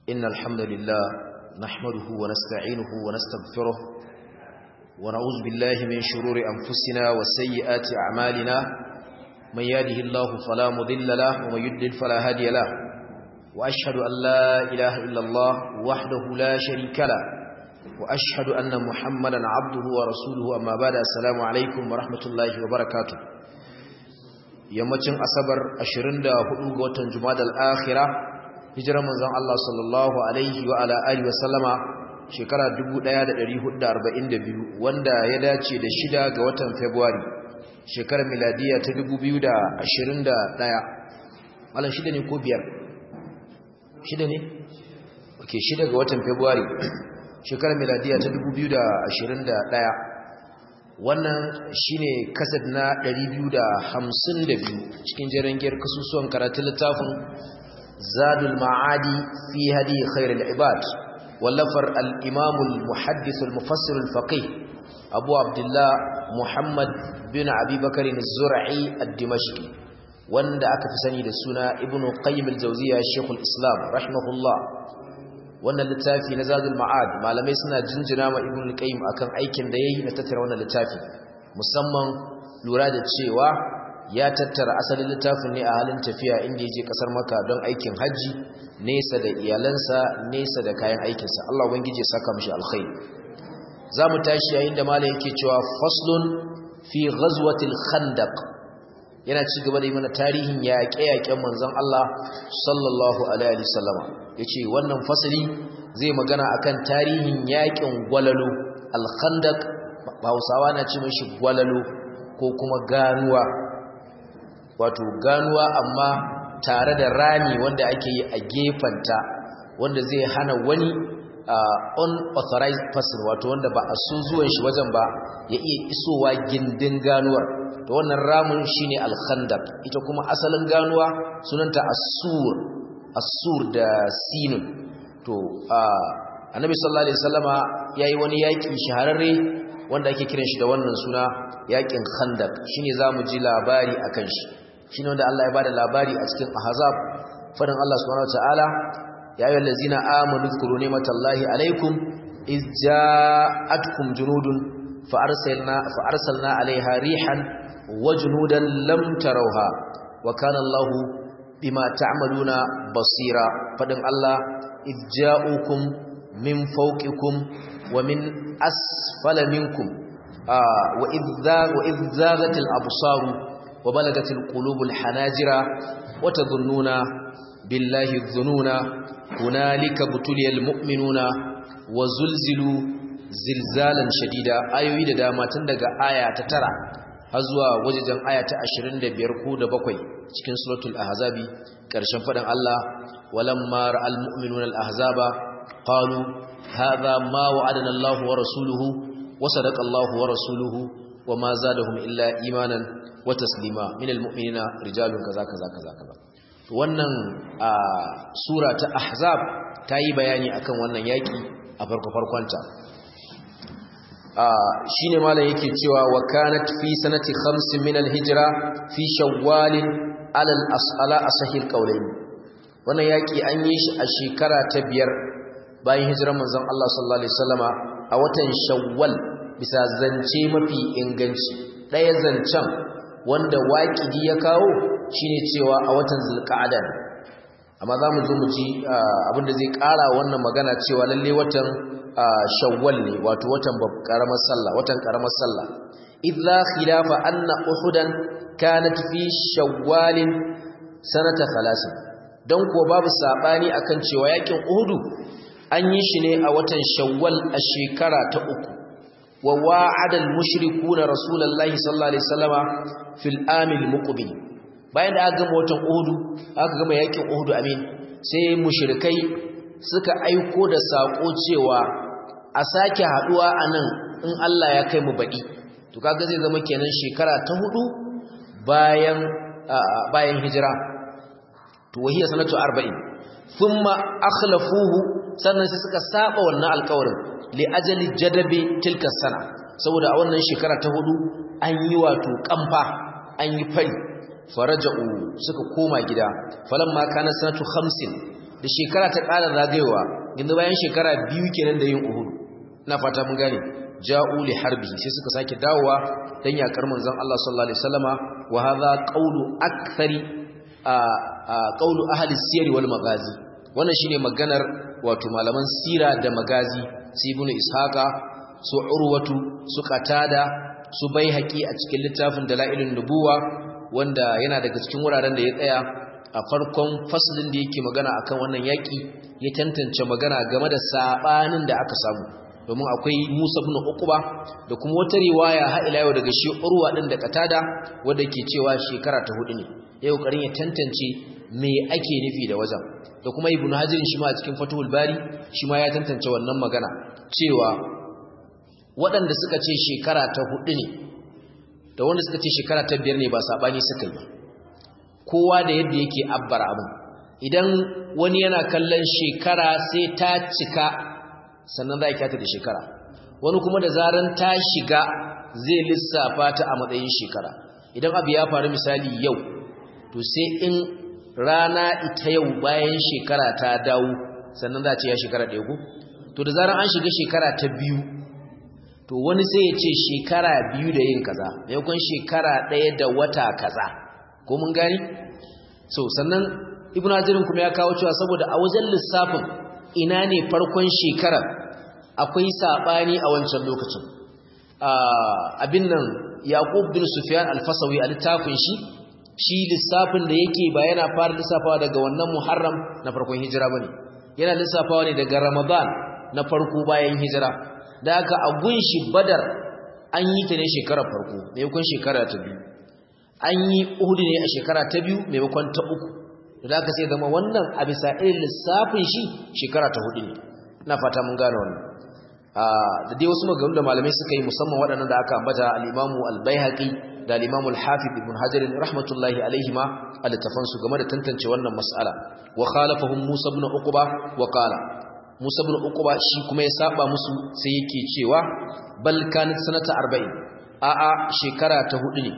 إن الحمد لله نحمده ونستعينه ونستغفره ونعوذ بالله من شرور أنفسنا وسيئات أعمالنا من يهده الله فلا مضل له ومن يضلل فلا هادي له وأشهد أن لا إله إلا الله وحده لا شريك له وأشهد أن محمدا عبده ورسوله أما بعد السلام عليكم ورحمة الله وبركاته yammacin asabar 24 ga watan jumadal akhira hijirar manzon Allah sallallahu alaihi wa ala alihi wasallama shekara 1442 wanda ya dace da shida ga watan february shekarar miladiya ta 2021 malam shida ne ko biyar shida ne okay shida ga watan february shekarar miladiya ta 2021 wannan shine kasad na 252 cikin jarangiyar kasusuwan karatun littafin zadul ma'adi fi hadi khairul ibad wallafar al-imam al-muhaddith al-mufassir al-faqih abu abdullah muhammad bin abi bakr az-zur'i ad-dimashqi wanda aka fi sani da suna ibnu qayyim al-jawziyya shaykhul islam rahimahullah wannan littafi na zadul ma'ad malamai suna jinjina ma ibnu qayyim akan aikin da yayi na tattara wannan littafi musamman lura da cewa ya tattara asalin littafin ne a halin tafiya inda yaje kasar Makka don aikin haji nesa da iyalansa nesa da kayan aikinsa Allah ubangije ya saka mishi alkhairi zamu tashi yayin da malai yake cewa faslun fi ghazwatil khandaq yana ci gaba da yi mana tarihin yaƙe-yaƙen manzon Allah sallallahu alaihi wasallama yace wannan fasali zai magana akan tarihin yaƙin gwalalo al-khandaq Hausawa na ce mishi gwalalo ko kuma ganuwa wato ganuwa amma tare da rami wanda ake yi a gefanta wanda zai hana wani unauthorized person wato wanda ba a so zuwan shi wajen ba ya iya isowa gindin ganuwar to wannan ramin shine al-khandaq ita kuma asalin ganuwa sunanta as-sur as-sur da sinun to annabi sallallahu alaihi wasallama yayi wani yaki shahararre wanda ake kiran shi da wannan suna yakin khandaq shine zamu ji labari akan shi shine wanda Allah ya bada labari a cikin ahzab fadin Allah subhanahu wataala ya ayyuhal ladzina amanu dhkuru ni'matallahi alaikum iz ja'atkum junudun fa arsalna fa arsalna alaiha rihan وجنودا لم تروها وكان الله بما تعملون بصيرا فدن الله إذ جاءوكم من فوقكم ومن أسفل منكم آه وإذ, ذاغ وإذ ذاغت الأبصار وبلغت القلوب الحناجر وتظنون بالله الظنون هنالك بتلي المؤمنون وزلزلوا زلزالا شديدا أيوه دا ما تندق آية تترى har zuwa wajejen aya ta 25 ko da bakwai cikin suratul ahzabi karshen fadan Allah walamma ra'al mu'minuna al-ahzaba qalu hadha ma wa'adana Allah wa rasuluhu wa sadaqa Allah wa rasuluhu wa ma zadahum illa imanan wa taslima min al-mu'minina rijalun kaza kaza kaza kaza wannan sura ta ahzab ta yi bayani akan wannan yaki a farko farkonta shi ne malam yake cewa wa kanat fi sanati khamsin min al-hijra fi shawwal ala al-asala asahil qawlayn wannan yaki an yi shi a shekara ta biyar bayan hijirar manzon Allah sallallahu alaihi wasallama a watan shawwal bisa zance mafi inganci daya zancen wanda waqidi ya kawo shine cewa a watan zulqa'ada amma zamu zo mu ji abinda zai kara wannan magana cewa lalle watan shawwal ne wato watan karamar sallah watan karamar sallah idza khilafa anna uhudan kanat fi shawwal sanata 30 dan ko babu sabani akan cewa yakin uhudu an yi shi ne a watan shawwal a shekara ta uku wa wa'ada al-mushrikuuna rasulullahi sallallahu alaihi wasallama fil amil muqbil bayan da aka gama watan uhudu aka gama yakin uhudu amin sai mushrikai suka aiko da sako cewa a sake haduwa a nan in Allah ya kai mu baɗi to kaga zai zama kenan shekara ta hudu bayan bayan hijira to wahiya sanatu 40 thumma akhlafuhu sannan sai suka saba wannan alƙawarin li ajali jadabi tilka sana saboda a wannan shekara ta hudu an yi wato kamfa an yi fari faraja'u suka koma gida falamma kana sanatu 50 da shekara ta ƙara zagayowa yanzu bayan shekara biyu kenan da yin uhud ina fata mun gane ja'u li harbi sai suka sake dawowa dan yakar manzon Allah sallallahu alaihi wasallama wa hadha qawlu akthari qawlu ahli siyar wal magazi wannan shine maganar wato malaman sira da magazi su ibnu ishaqa su urwatu su qatada su baihaqi a cikin littafin dalailun nubuwa wanda yana daga cikin wuraren da ya tsaya a farkon faslin da yake magana akan wannan yaki ya tantance magana game da sabanin da aka samu domin akwai Musa ibn Uqba da kuma wata riwaya ha ila yau daga shi Urwa din da Qatada wanda ke cewa shekara ta hudu ne yau karin ya tantance me ake nufi da wajen da kuma Ibn Hajar shi ma a cikin Fathul Bari shi ma ya tantance wannan magana cewa waɗanda suka ce shekara ta hudu ne da wanda suka ce shekara ta biyar ne ba sabani suka yi kowa da yadda yake abbara abin idan wani yana kallon shekara sai ta cika sannan za a kyata da shekara wani kuma da zaran ta shiga zai lissafa ta a matsayin shekara idan abu ya faru misali yau to sai in rana ita yau bayan shekara ta dawo sannan za a ce ya shekara ɗaya ku to da zaran an shiga shekara ta biyu to wani sai ya ce shekara biyu da yin kaza maimakon shekara ɗaya da wata kaza ko mun gani so sannan ibnu hajirin kuma ya kawo cewa saboda a wajen lissafin ina ne farkon shekarar akwai sabani a wancan lokacin abin nan yaqub bin sufyan al-fasawi a littafin shi shi lissafin da yake ba yana fara lissafawa daga wannan muharram na farkon hijira bane yana lissafawa ne daga ramadan na farko bayan hijira da haka a gunshi badar an yi ta ne shekarar farko maimakon shekara ta biyu an yi uhudu ne a shekara ta biyu maimakon ta uku da aka sai zama wannan a bisa irin lissafin shi shekara ta hudu ne ina fata mun gane wannan da dai wasu maganganu da malamai suka yi musamman waɗannan da aka ambata al-imamu al-baihaqi da al-imamu al-hafiz ibn hajar rahmatullahi alaihima a littafan su game da tantance wannan mas'ala wa khalafahum musa ibn uqba wa qala musa ibn uqba shi kuma ya saba musu sai yake cewa bal kanat sanata 40 a'a shekara ta hudu ne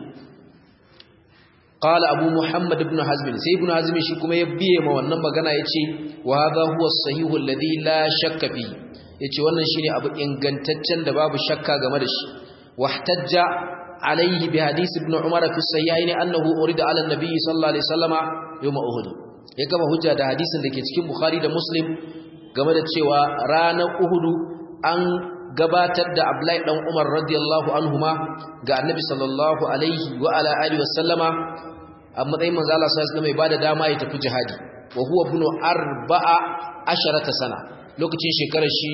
qala abu muhammad ibn hazm sai ibn hazm shi kuma ya biye ma wannan magana yace wa hadha huwa as-sahih alladhi la shakka fi yace wannan shine abu ingantaccen da babu shakka game da shi wahtajja alayhi bi hadith ibn umar fi sahihayn annahu urida ala an-nabi sallallahu alaihi wasallama yawm uhud ya kama hujja da hadisin da ke cikin bukhari da muslim game da cewa ranar uhud an gabatar da Abdullahi dan Umar radiyallahu anhuma ga Annabi sallallahu alaihi wa ala alihi wasallama a matsayin manzo Allah sallallahu alaihi wasallam ya dama ya tafi jihadi wa huwa ibn arba'a asharata sana lokacin shekarar shi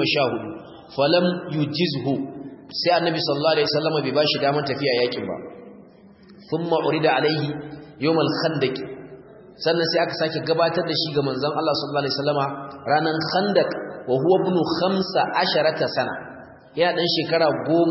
14 falam yujizhu sai Annabi sallallahu alaihi wasallam bai bashi daman tafiya yakin ba thumma urida alaihi yawm al-khandaq sannan sai aka sake gabatar da shi ga manzon Allah sallallahu alaihi wasallama ranan khandaq wa huwa ibn khamsa asharata sana yana dan shekara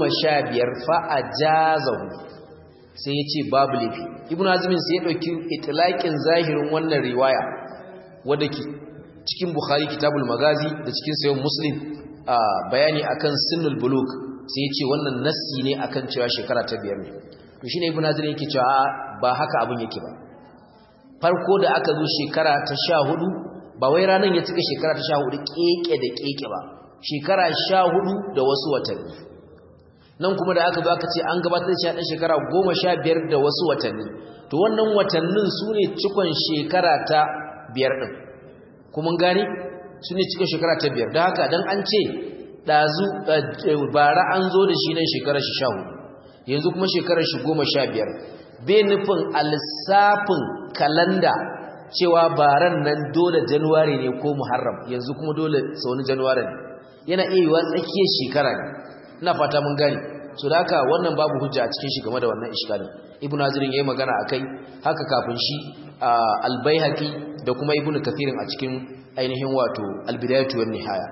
15 fa ajazahu sai yace babu lafi ibnu azmin sai ya dauki itlaqin zahirin wannan riwaya wanda ke cikin bukhari kitabul magazi da cikin sayyid muslim bayani akan sinnul buluk sai yace wannan nassi ne akan cewa shekara ta biyar ne to shine ibnu azmin yake cewa ba haka abun yake ba farko da aka zo shekara ta 14 ba wai ranar ya cika shekara ta sha hudu keke da keke ba shekara sha hudu da wasu watanni nan kuma da aka aka ce an gabatar da shi shekara goma sha biyar da wasu watanni to wannan watannin su ne cikon shekara ta biyar ɗin kuma gani su ne cikon shekara ta biyar da haka don an ce ɗazu bara an zo da shi nan shekarar shi sha hudu yanzu kuma shekarar shi goma sha biyar bai nufin a lissafin kalanda cewa baran nan dole januwari ne ko muharram yanzu kuma dole sauni januwari ne yana iya yiwa tsakiyar shekara ne ina fata mun gane so da haka wannan babu hujja a cikin shi game da wannan iskalin ibnu hazirin yayi magana akai haka kafin shi al-baihaqi da kuma ibnu kathirin a cikin ainihin wato al-bidayatu wan nihaya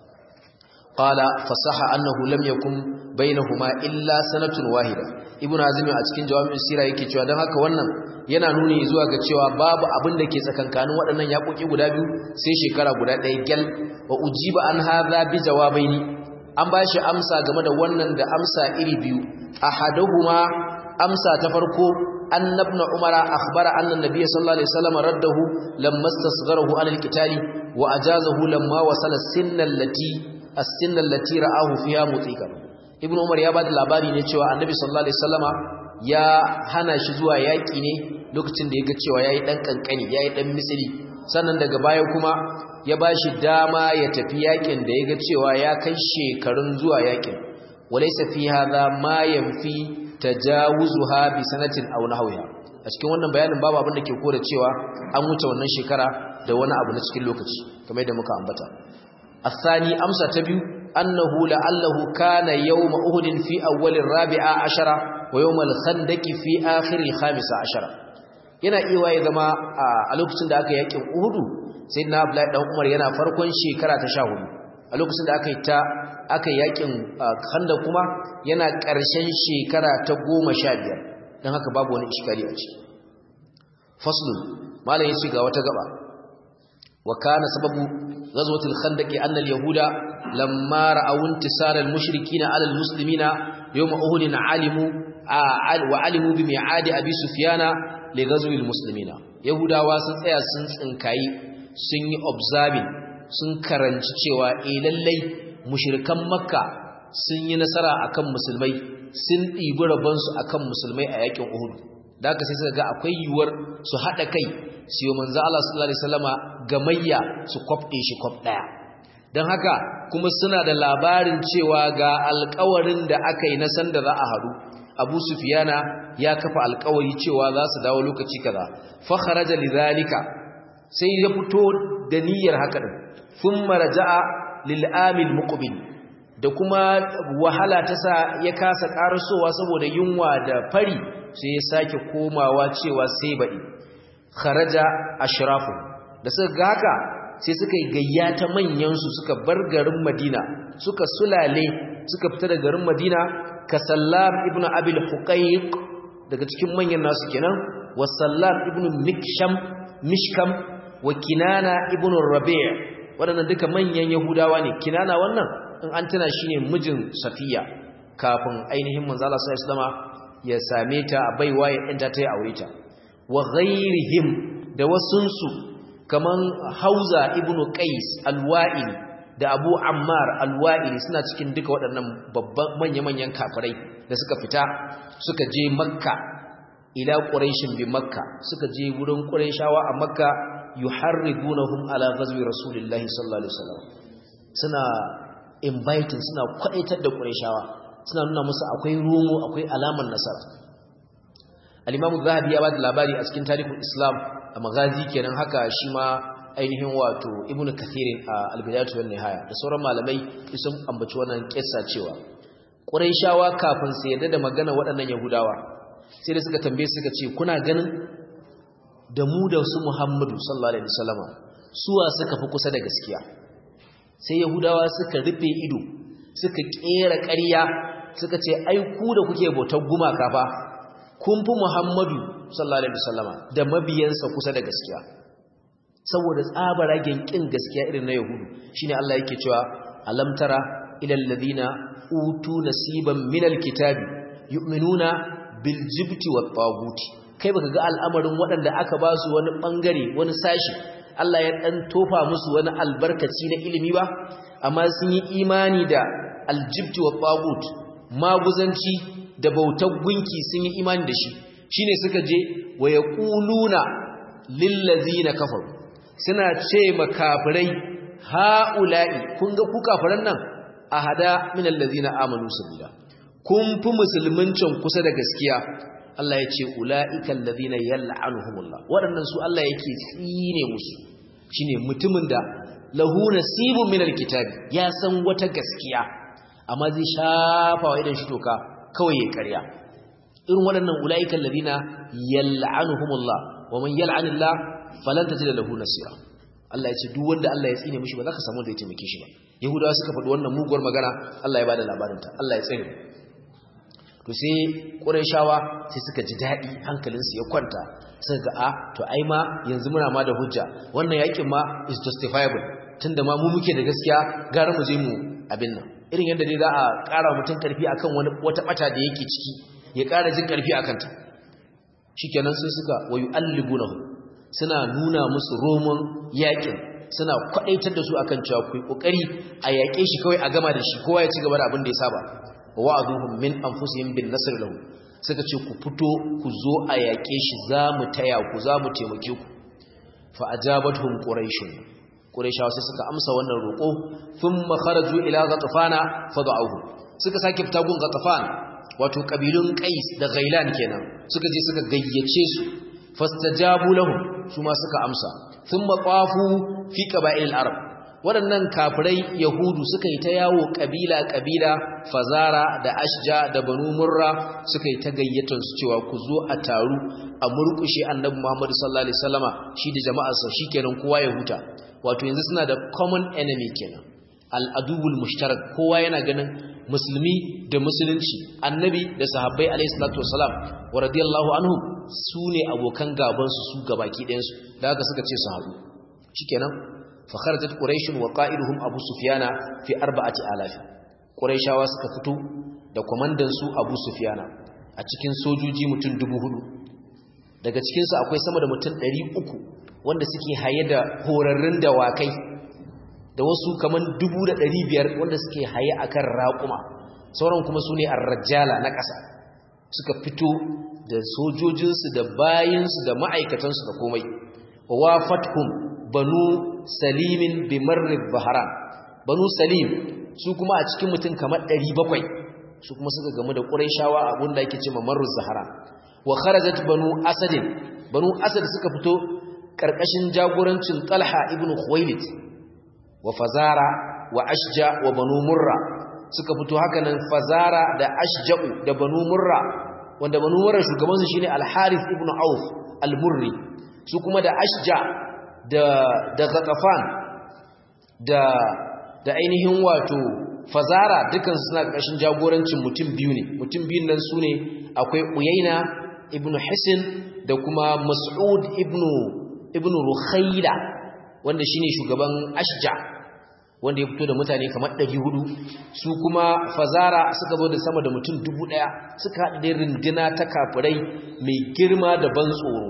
qala fasaha annahu lam yakun bainahuma illa sanatun wahida ibnu hazirin a cikin jawabin sira yake cewa dan haka wannan yana nuni zuwa ga cewa babu abin da ke tsakankanin waɗannan yaƙoƙi guda biyu sai shekara guda ɗaya gyal wa ujiba an hadha bi jawabaini an ba shi amsa game da wannan da amsa iri biyu ahaduhuma amsa ta farko anna ibn umara akhbara anna an-nabiy sallallahu alaihi wasallam raddahu lamma istasgharahu an al-qital wa ajazahu lamma wasala sinna allati as-sinna allati ra'ahu fiha mutiqan ibn umar ya bada labari ne cewa annabi sallallahu alaihi wasallama ya hana shi zuwa yaki ne lokacin da ya ga cewa yayi dan kankani yayi dan misali sannan daga baya kuma ya bashi dama ya tafi yakin da ya ga cewa ya kai shekarun zuwa yakin walaysa fi hadha ma yanfi tajawuzuha bi sanatin aw nahwiha a cikin wannan bayanin babu abin da ke kora cewa an wuce wannan shekara da wani abu na cikin lokaci kamar yadda muka ambata الثاني أمسى تبيو أنه لعله كان يوم أهد في أول الرابعة عشرة ويوم الخندق في آخر الخامسة عشرة yana iya ya zama a lokacin da aka yakin Uhudu sai na Abdullahi dan Umar yana farkon shekara ta 14 a lokacin da aka yi ta aka yakin Khandaq kuma yana ƙarshen shekara ta 15 dan haka babu wani iskari a ciki faslun malam yace ga wata gaba wa kana sababu ghazwatul khandaq anna al-yahuda lamma ra'aw intisar al-mushrikeena 'ala al-muslimina yawm uhud alimu wa alimu bi mi'adi abi sufyana li ghazwil muslimina yahudawa sun tsaya sun tsinkayi sun yi observing sun karanci cewa eh lallai mushrikan makka sun yi nasara akan musulmai sun ɗibi rabansu akan musulmai a yakin uhud da haka sai suka ga akwai yiwuwar su haɗa kai su yi manzo Allah sallallahu alaihi wasallama gamayya su kwafɗe shi kwaf ɗaya don haka kuma suna da labarin cewa ga alkawarin da aka yi na sanda za a haɗu abu sufiyana ya kafa alkawari cewa za su dawo lokaci kaza fa kharaja lidhalika sai ya fito da niyyar haka din thumma raja'a lil amil muqbil da kuma wahala ta sa ya kasa karasowa saboda yunwa da fari sai ya sake komawa cewa sai baɗi kharaja ashrafu da suka ga haka sai suka yi gayya ta manyansu suka bar garin madina suka sulale suka fita da garin madina ka sallam ibn abil huqayq daga cikin manyan nasu kenan wa sallam ibn miksham mishkam wa kinana ibn rabi' waɗannan duka manyan yahudawa ne kinana wannan in an tana shine mijin safiya kafin ainihin manzo Allah sallallahu alaihi ya same ta a baiwa ya ɗanta ta yi aure ta wa ghairihim da wasunsu kaman hauza ibnu qais alwa'il da abu ammar alwa'il suna cikin duka waɗannan babban manya-manyan kafirai da suka fita suka je makka ila quraishin bi makka suka je wurin quraishawa a makka yuharridunahum ala ghazwi rasulillahi sallallahu alaihi wasallam suna inviting suna kwadaitar da quraishawa suna nuna musu akwai romo akwai alamar nasara al-imam zahabi ya bada labari a cikin tarihin islam a magazi kenan haka shi ma ainihin wato ibnu kathir a al-bidayatu wan nihaya da sauran malamai sun ambaci wannan kissa cewa quraishawa kafin su yadda da magana waɗannan yahudawa sai da suka tambaye suka ce kuna ganin da mu da su muhammadu sallallahu alaihi wasallama suwa suka fi kusa da gaskiya sai yahudawa suka rufe ido suka kera ƙarya suka ce ai ku da kuke bautar gumaka fa kun fi Muhammadu sallallahu alaihi wasallama da mabiyansa kusa da gaskiya saboda tsabaragen kin gaskiya irin na yahudu shine Allah yake cewa alam tara ilal ladina utu nasiban minal kitabi yu'minuna bil jibti wat taguti kai baka ga al'amarin waɗanda aka ba su wani bangare wani sashi Allah ya dan tofa musu wani albarkaci na ilimi ba amma sun yi imani da aljibti wa tagut maguzanci da bautar gunki sun yi imani da shi shine suka je wa yaquluna lillazina kafaru suna ce makafirai haula'i kun ga ku kafiran nan ahada min allazina amanu sabila kun fi musulmincin kusa da gaskiya Allah ya ce ula'ika allazina yal'anuhumullah waɗannan su Allah yake tsine musu shine mutumin da lahu nasibun min alkitabi ya san wata gaskiya amma zai shafa wa idan shi toka kawai ya karya irin waɗannan ula'ikan ladina yal'anuhumullah wa man yal'anillah falan tajida lahu nasira Allah ya ce duk wanda Allah ya tsine mishi ba za ka samu da ya taimake shi ba yahudawa suka faɗi wannan muguwar magana Allah ya bada labarin ta Allah ya tsine to sai qurayshawa sai suka ji dadi hankalinsu ya kwanta suka ga a to ai ma yanzu muna ma da hujja wannan yakin ma is justifiable tunda ma mu muke da gaskiya gara mu je mu abin nan irin yadda dai za a ƙara mutum ƙarfi akan wani wata ɓata da yake ciki ya ƙara jin ƙarfi a kanta shikenan sai suka wayu allibunahu suna nuna musu roman yakin suna kwadaitar da su akan cewa ku kokari a yake shi kawai a gama da shi kowa ya ci gaba da abin da ya saba wa'aduhum min anfusihim bin nasr lahu suka ce ku fito ku zo a yake shi zamu taya ku zamu taimake ku fa ajabatuhum quraish quraishawa sai suka amsa wannan roko thumma kharaju ila ghatfana fad'uhu suka sake fita gun ghatfan wato kabilun qais da ghailan kenan suka je suka gayyace su fastajabu lahum su ma suka amsa thumma qafu fi qaba'il arab waɗannan kafirai yahudu suka yi ta yawo kabila kabila fazara da ashja da banu murra suka yi ta gayyatar su cewa ku zo a taru a murkushe annabi muhammad sallallahu alaihi wasallama shi da jama'arsa shikenan kowa ya huta wato yanzu suna da common enemy kenan al-aduwul mushtarak kowa yana ganin musulmi da musulunci annabi da sahabbai alaihi salatu wasalam wa radiyallahu anhu su ne abokan gaban su su gabaki ɗayan su da haka suka ce su haɗu shikenan fa kharajat quraish wa qa'iduhum abu sufyana fi arba'ati alaf quraishawa suka fito da komandan su abu sufyana a cikin sojoji mutum dubu hudu daga cikin su akwai sama da mutum 300 wanda suke haye da horarrun dawakai da wasu kaman dubu da ɗari biyar wanda suke haye a kan raƙuma sauran kuma su ne arrajala na ƙasa suka fito da sojojinsu da bayinsu da ma'aikatansu da komai wa fathum banu salimin bimarrib baharan banu salim su kuma a cikin mutum kamar ɗari bakwai su kuma suka gamu da ƙuraishawa abin da ake ce mamarruz zahara wa kharajat banu asadin banu asad suka fito ƙarƙashin jagorancin talha ibn khuwailid wa fazara wa ashja wa banu murra suka fito haka nan fazara da ashja'u da banu murra wanda banu murra shugabansu shine al-harith ibn auf al-murri su kuma da ashja da da ghatafan da da ainihin wato fazara dukan suna ƙarshen jagorancin mutum biyu ne mutum biyun nan sune akwai uyaina ibn hisin da kuma mas'ud ibn ibn rukhayla wanda shine shugaban ashja wanda ya fito da mutane kamar 400 su kuma fazara suka zo da sama da mutum 1000 suka haɗu da rindina ta kafirai mai girma da ban tsoro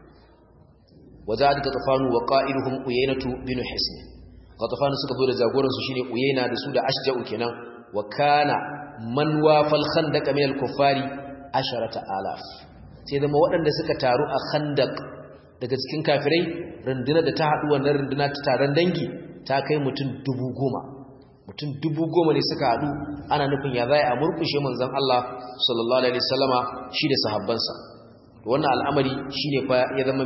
wazad qatafanu wa qa'iluhum uyaynatu bin hisn qatafanu suka zo da jagoran su shine uyayna da su da ashja'u kenan wa kana man wafal khandaq min al-kuffari 10000 sai zama waɗanda suka taru a khandaq daga cikin kafirai rundunar da ta haɗu wannan runduna ta taron dangi ta kai mutum dubu goma mutum dubu goma ne suka haɗu ana nufin ya zai a murkushe manzan Allah sallallahu alaihi wasallama shi da sahabbansa wannan al'amari shine fa ya zama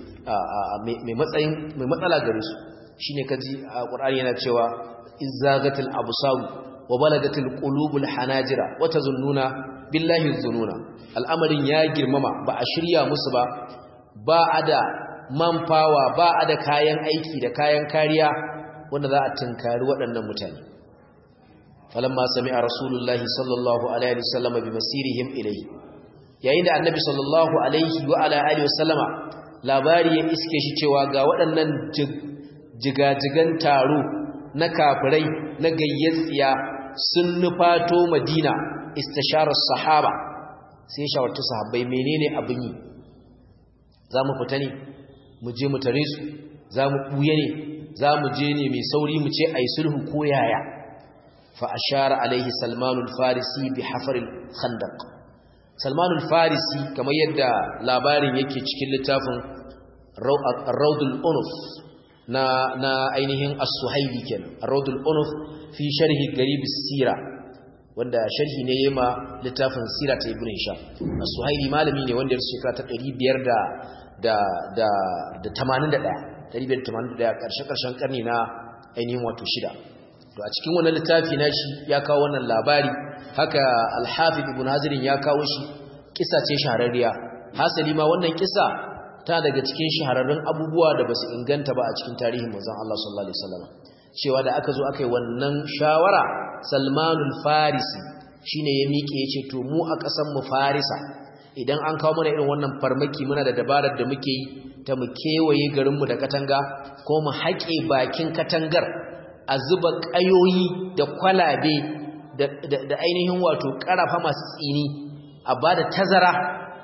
mai matsayin mai matsala gare su shine kaji a Qur'ani yana cewa izzagatil absar wa balagatil qulubul hanajira wa tazunnuna billahi zununa al'amarin ya girmama ba a shirya musu ba ba a da manfawa ba a da kayan aiki da kayan kariya wanda za a tunkari waɗannan mutane falamma sami'a rasulullahi sallallahu alaihi wasallam bi masirihim ilayhi yayin da annabi sallallahu alaihi wa ala alihi wasallama labari ya iske shi cewa ga waɗannan jigajigan taro na kafirai na gayyatsiya sun nufato madina istisharar sahaba sai shawarta sahabbai menene abin yi za mu fita ne mu je mu tare su za mu ɓuye ne za mu je ne mai sauri mu ce a yi sulhu ko yaya fa ashara alaihi salmanul farisi bi hafaril khandaq salmanul farisi kamar yadda labarin yake cikin littafin raudul unuf na na ainihin as-suhaili kenan raudul unuf fi sharhi garib sira wanda sharhi ne yema littafin sira ta ibn hisham as-suhaili malami ne wanda ya shekara ta 500 da da da 81 581 karshe karshen karni na ainihin wato shida to a cikin wannan littafi na shi ya kawo wannan labari haka al-hafiz ibn hazirin ya kawo shi kisa ce shahararriya hasali ma wannan kisa ta daga cikin shahararrun abubuwa da basu inganta ba a cikin tarihin manzon Allah sallallahu alaihi wasallam cewa da aka zo aka yi wannan shawara Salmanul Farisi shine ya miƙe yace to mu a ƙasar mu Farisa idan an kawo mana irin wannan farmaki muna da dabarar da muke yi ta mu kewaye garin mu da katanga ko mu haƙe bakin katangar a zuba ƙayoyi da kwalabe da ainihin wato ƙarafa masu tsini a bada tazara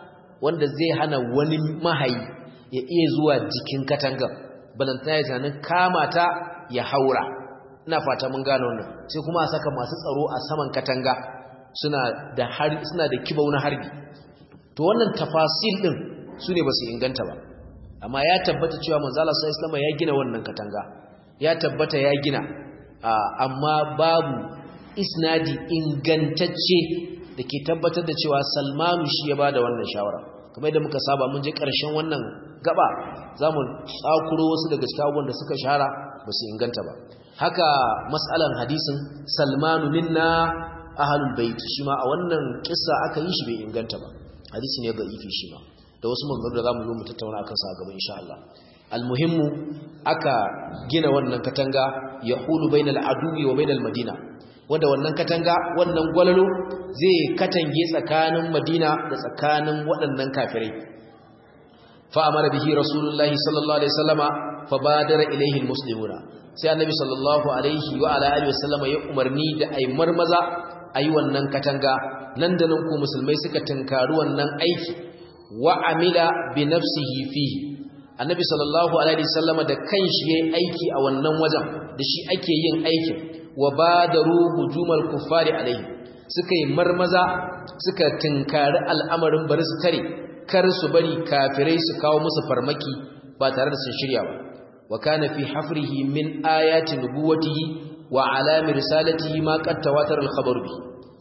wanda zai hana wani mahayi ya iya zuwa jikin katangar balantana ya tunanin kama ta ya haura ina fata mun gane wannan sai kuma a saka masu tsaro a saman katanga suna da harbi suna da kibau na harbi to wannan tafasil din su ne ba su inganta ba amma ya tabbata cewa manzo Allah sallallahu alaihi ya gina wannan katanga ya tabbata ya gina amma babu isnadi ingantacce da ke tabbatar da cewa Salmanu shi ya bada wannan shawara kamar yadda muka saba mun je ƙarshen wannan gaba zamu tsakuro wasu daga cikin abubuwan da suka shahara ba su inganta ba haka mas'alan hadisin Salmanu minna ahlul bait shi ma a wannan kissa aka yi shi bai inganta ba hadisi ne ga ifi shi ma da wasu maganganu da zamu zo mu tattauna akan sa a gaba insha Allah almuhimmu aka gina wannan katanga yahulu bainal aduwi wa bainal madina wanda wannan katanga wannan gwalalo zai katange tsakanin madina da tsakanin waɗannan kafirai fa amara bihi rasulullahi sallallahu alaihi wasallama fa badara ilaihi almuslimuna sai annabi sallallahu alaihi wa ala alihi wasallama ya umarni da ai marmaza ayi wannan katanga nan da nan ko musulmai suka tunkari wannan aiki wa amila bi nafsihi fihi annabi sallallahu alaihi wasallama da kanshi yayin aiki a wannan wajen da shi ake yin aikin wa badaru hujumal kuffari alaihi suka yi marmaza suka tinkari al'amarin bari su tare kar su bari kafirai su kawo musu farmaki ba tare da sun shirya ba wa kana fi hafrihi min ayati nubuwatihi wa alami risalatihi ma qad tawatar al-khabar bi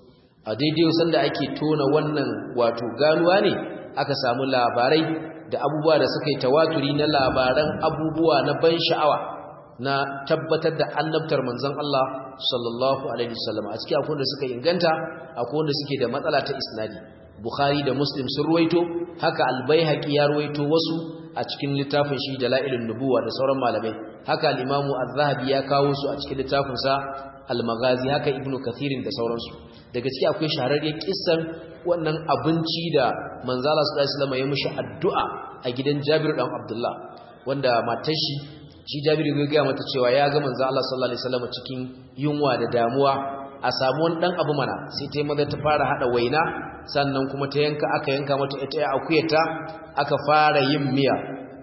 a daidai sanda ake tona wannan wato ganuwa ne aka samu labarai da abubuwa da suka yi tawaturi na labaran abubuwa na ban sha'awa na tabbatar da annabtar manzon Allah sallallahu alaihi wasallam a cikin akwai da suka inganta akwai wanda suke da matsala ta isnadi Bukhari da Muslim sun ruwaito haka Al-Baihaqi ya ruwaito wasu a cikin littafin shi Dalailun Nubuwa da sauran malamai haka al-Imam Az-Zahabi ya kawo su a cikin littafin sa Al-Maghazi haka Ibn Kathirin da sauransu daga ciki akwai shahararriyar kissan wannan abinci da manzala sallallahu alaihi wasallam ya mushi addu'a a gidan Jabir dan Abdullah wanda matar shi shi Jabir ya ga mata cewa ya ga manzo Allah sallallahu alaihi wasallam cikin yunwa da damuwa a samu wani dan abu mana sai ta maza ta fara hada waina sannan kuma ta yanka aka yanka mata ita ya akuyata aka fara yin miya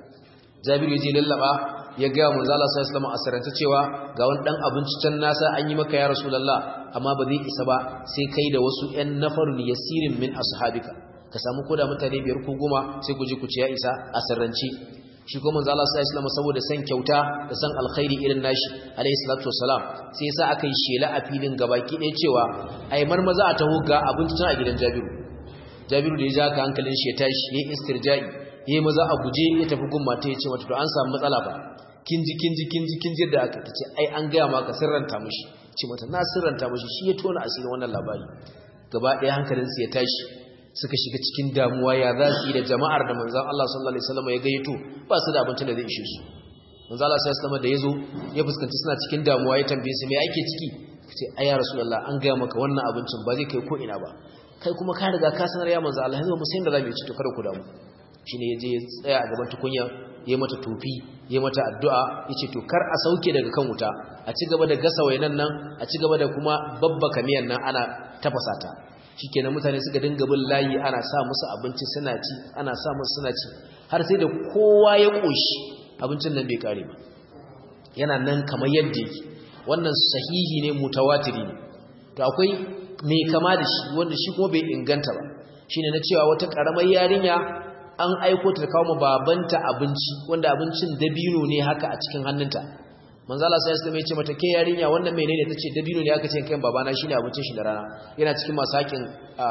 Jabir ya je lallaba ya ga manzo Allah sallallahu alaihi wasallam asaranta cewa ga wani dan abinci can nasa an yi maka ya rasulullah amma ba zai isa ba sai kai da wasu ƴan nafarun yasirin min ashabika ka samu koda mutane biyar ko goma sai ku je ku ci ya isa asarranci shi kuma manzo Allah sallallahu alaihi saboda san kyauta da san alkhairi irin nashi alaihi salatu wassalam sai yasa aka yi shela a filin gabaki ɗaya cewa ai marmaza a taho ga abinci tana a gidan Jabiru Jabiru da ya ja ka hankalin shi ya tashi yayin istirja'i yayi maza a guje ya tafi gun mata ya ce mata to an samu matsala ba kinji kinji kinji kinji da aka tace ai an ga maka sirranta mishi ce mata na sirranta mishi shi ya tona asirin wannan labari gaba ɗaya hankalin sa ya tashi suka shiga cikin damuwa ya za su yi da jama'ar da manzan Allah sallallahu Alaihi wasallam ya gayyato ba su da abincin da zai ishe su manzan Allah sallallahu Alaihi da ya zo ya fuskanci suna cikin damuwa ya tambaye su mai ake ciki ce ai ya rasulullah an gaya maka wannan abincin ba zai kai ko ina ba kai kuma ka riga ka sanar ya manzan Allah yanzu mu san da zamu ci to kada ku damu shine ya je ya tsaya a gaban tukunya ya mata tofi ya mata addu'a ya ce to kar a sauke daga kan wuta a ci gaba da gasa wainan nan a ci gaba da kuma babbaka miyan nan ana tafasa ta shikenan mutane suka dinga bin layi ana sa musu abinci suna ci ana sa musu suna ci har sai da kowa ya koshi abincin nan bai kare ba yana nan kamar yadda yake wannan sahihi ne mutawatiri ne to akwai mai kama da shi wanda shi kuma bai inganta ba shine na cewa wata karamar yarinya an aiko ta kawo babanta abinci wanda abincin dabino ne haka a cikin hannunta manzo Allah sai ya ce mata ke yarinya wannan menene tace dabino ne aka ce kai babana shine abincin shi da rana yana cikin masakin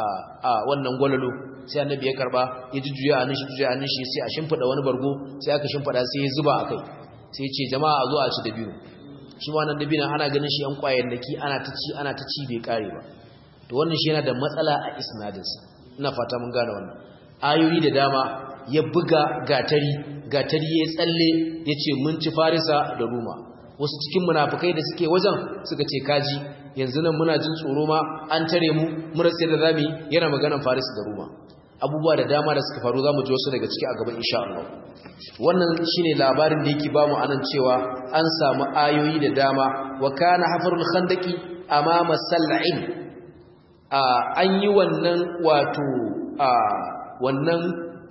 a wannan gwalalo sai annabi ya karba ya jujjuya a nishi jujjuya a nishi sai a shimfida wani bargo sai aka shimfida sai ya zuba akai sai ya ce jama'a a zo a ci dabino shi ma wannan dabino ana ganin shi yan kwayayyaki ana ta ci ana ta ci bai kare ba to wannan shi yana da matsala a isnadinsa ina fata mun gane wannan ayoyi da dama ya buga gatari gatari ya tsalle ya ce mun ci farisa da ruma wasu cikin munafukai da suke wajen suka ce kaji yanzu nan muna jin tsoro ma an tare mu mura sai da zamu yana maganar farisa da ruma abubuwa da dama da suka faru zamu ji wasu daga ciki a gaban insha Allah wannan shine labarin da yake bamu anan cewa an samu ayoyi da dama wa kana hafarul khandaqi amama sal'in an yi wannan wato wannan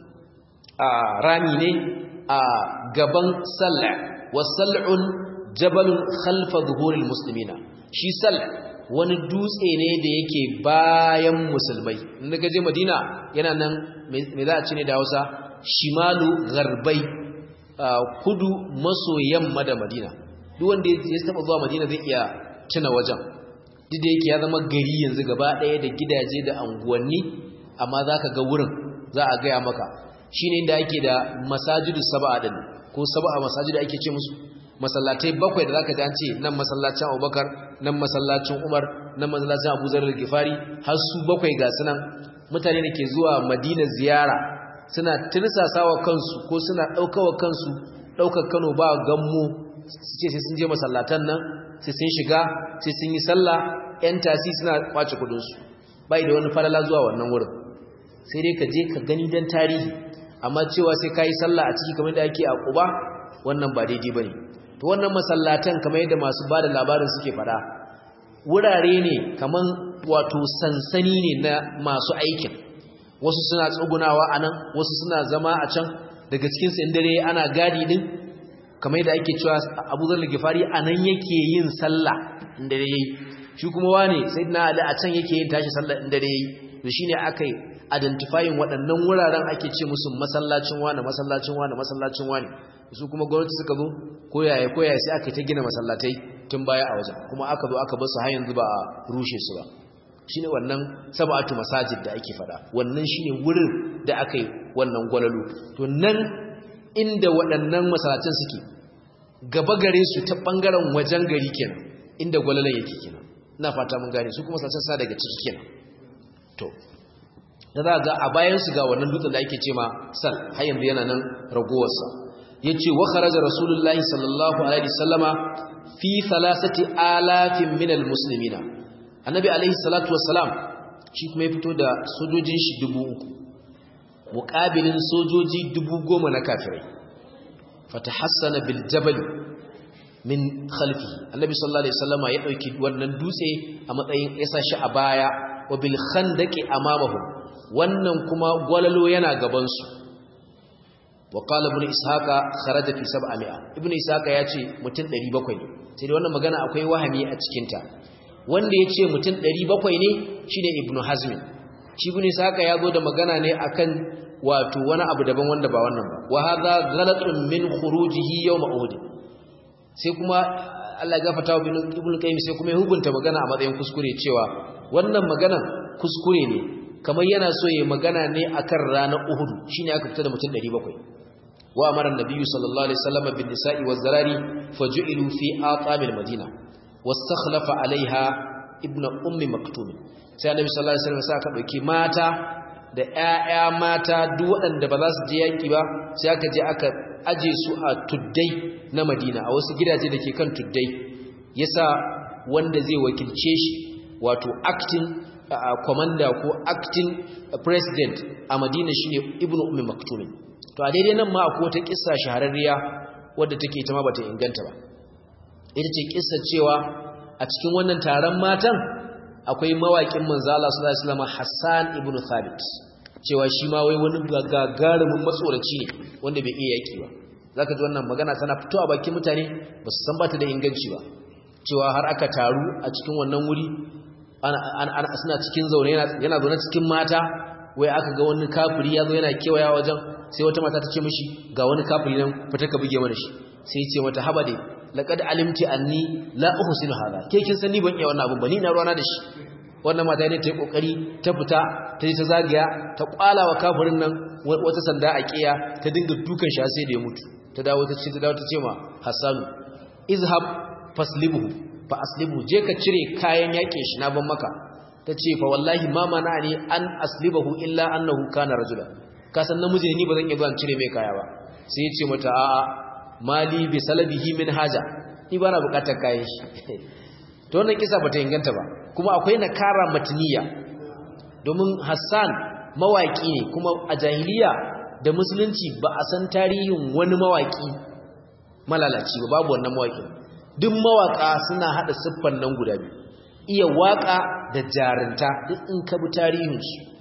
rami ne a gaban sal'a wasal'un jabalun khalfa zuhuril muslimina shi sal wani dutse ne da yake bayan musulmai inda gaje madina yana nan me za a ci ne da hausa shimalu garbai kudu maso yamma da madina duk wanda ya taba zuwa madina zai iya tuna wajen duk da yake ya zama gari yanzu gaba ɗaya da gidaje da anguwanni amma za ka ga wurin za a gaya maka shi ne inda ake da masajidu saba'a din ko saba'a masajidu ake ce musu masallatai bakwai da zaka ji an ce nan masallacin Abubakar nan masallacin Umar nan masallacin Abu Zar al-Ghifari har su bakwai ga sunan mutane da ke zuwa Madina ziyara suna tirsasawa kansu ko suna daukawa kansu daukar Kano ba gammo su ce sai sun je masallatan nan sai sun shiga sai sun yi sallah yan tasi suna kwace kudin su bai da wani falala zuwa wannan wurin sai dai ka je ka gani dan tarihi amma cewa sai kai sallah a ciki kamar da ake a Quba wannan ba daidai bane to wannan masallatan kamar yadda masu bada labarin suke fada wurare ne kaman wato sansani ne na masu aikin wasu suna tsugunawa anan wasu suna zama a can daga cikin su dare ana gadi din kamar yadda ake cewa Abu Dharr al-Ghifari anan yake yin sallah inda dare yayi shi kuma wane sayyidina Ali a can yake yin tashi sallah inda dare yayi to shine akai identifying waɗannan wuraren ake ce musu masallacin wane masallacin wane masallacin wane su kuma gwamnati suka zo koyaye koyaye sai aka ta gina masallatai tun baya a wajen kuma aka zo aka bar su har yanzu ba a rushe su ba shine wannan sab'atu masajid da ake fada wannan shine wurin da aka yi wannan gwalalu to nan inda waɗannan masallacin suke gaba gare su ta bangaren wajen gari kenan inda gwalalan yake kenan ina fata mun gane su kuma masallacin sa daga ciki kenan to da za ga a bayan su ga wannan dutsen da ake ce ma sal har yanzu yana nan ragowarsa yace wa kharaja rasulullahi sallallahu alaihi wasallama fi thalathati alafin min almuslimina annabi alaihi salatu wassalam shi kuma ya fito da sojojin shi dubu uku muqabilin sojoji dubu goma na kafirai fatahassana bil jabal min khalfihi annabi sallallahu alaihi wasallama ya dauki wannan dutse a matsayin yasa shi a baya wa bil khandaqi amamahum wannan kuma gwalalo yana gaban su wa qala ibn ishaqa kharaja fi 700 ibn ishaqa yace mutum 700 ne sai wannan magana akwai wahami a cikin ta wanda yace mutum 700 ne shine ibn hazm shi ibn ishaqa yazo da magana ne akan wato wani abu daban wanda ba wannan ba wa hadha ghalatun min khurujihi yawm uhud sai kuma Allah ya gafarta wa ibn qayyim sai kuma ya hukunta magana a matsayin kuskure cewa wannan maganan kuskure ne kamar yana so ya magana ne akan ranar uhud shine aka fita da mutum 700 وأمر النبي صلى الله عليه وسلم بالنساء والزراري فجعلوا في آطام المدينة واستخلف عليها ابن أم مكتوم sai annabi sallallahu alaihi wasallam saka dauki mata da ƴaƴa mata duk waɗanda ba za su je yaki ba sai aka je aka aje su a tuddai na Madina a wasu gidaje dake kan tuddai yasa wanda zai wakilce shi wato acting commander ko acting president a Madina shine Ibn Ummi Maktum to a daidai nan ma akwai wata kissa shahararriya wadda take ita ma bata inganta ba ita ce kissa cewa a cikin wannan taron matan akwai mawaƙin manzo Allah sallallahu alaihi wasallam Hassan ibn Thabit cewa shi ma wai wani gagarumin matsoraci ne wanda bai iya yaki ba zaka ji wannan magana tana fitowa bakin mutane ba su san bata da inganci ba cewa har aka taru a cikin wannan wuri ana suna cikin zaune yana zaune cikin mata wai aka ga wani kafiri ya zo yana kewaya wajen sai wata mata ta ce mishi ga wani kafiri nan fita ka buge mana shi sai ce mata haba dai laqad alimti anni la uhsinu hada ke kin san ni ban iya wannan abun ba ni na ruwana da shi wannan mata ne ta yi kokari ta fita ta yi ta zagaya ta kwala wa kafirin nan wata sanda a kiya ta dinga dukan shi sai da ya mutu ta dawo ta ce ta dawo ta ce ma Hassanu izhab faslibuhu fa aslibu je ka cire kayan yakin shi na ban maka ta ce fa wallahi ma mana ne an aslibahu illa annahu kana rajula ka san namiji ni ba zan iya zuwa cire mai kaya ba sai ya ce mata a'a mali bi salabihi min haja ni ba na bukatar kayan shi to wannan kisa bata inganta ba kuma akwai nakara matniya domin Hassan mawaki ne kuma a jahiliya da musulunci ba a san tarihin wani mawaki malalaci ba babu wannan mawaki duk mawaka suna hada siffan nan guda biyu iya waka da jarinta duk in ka bi tarihinsu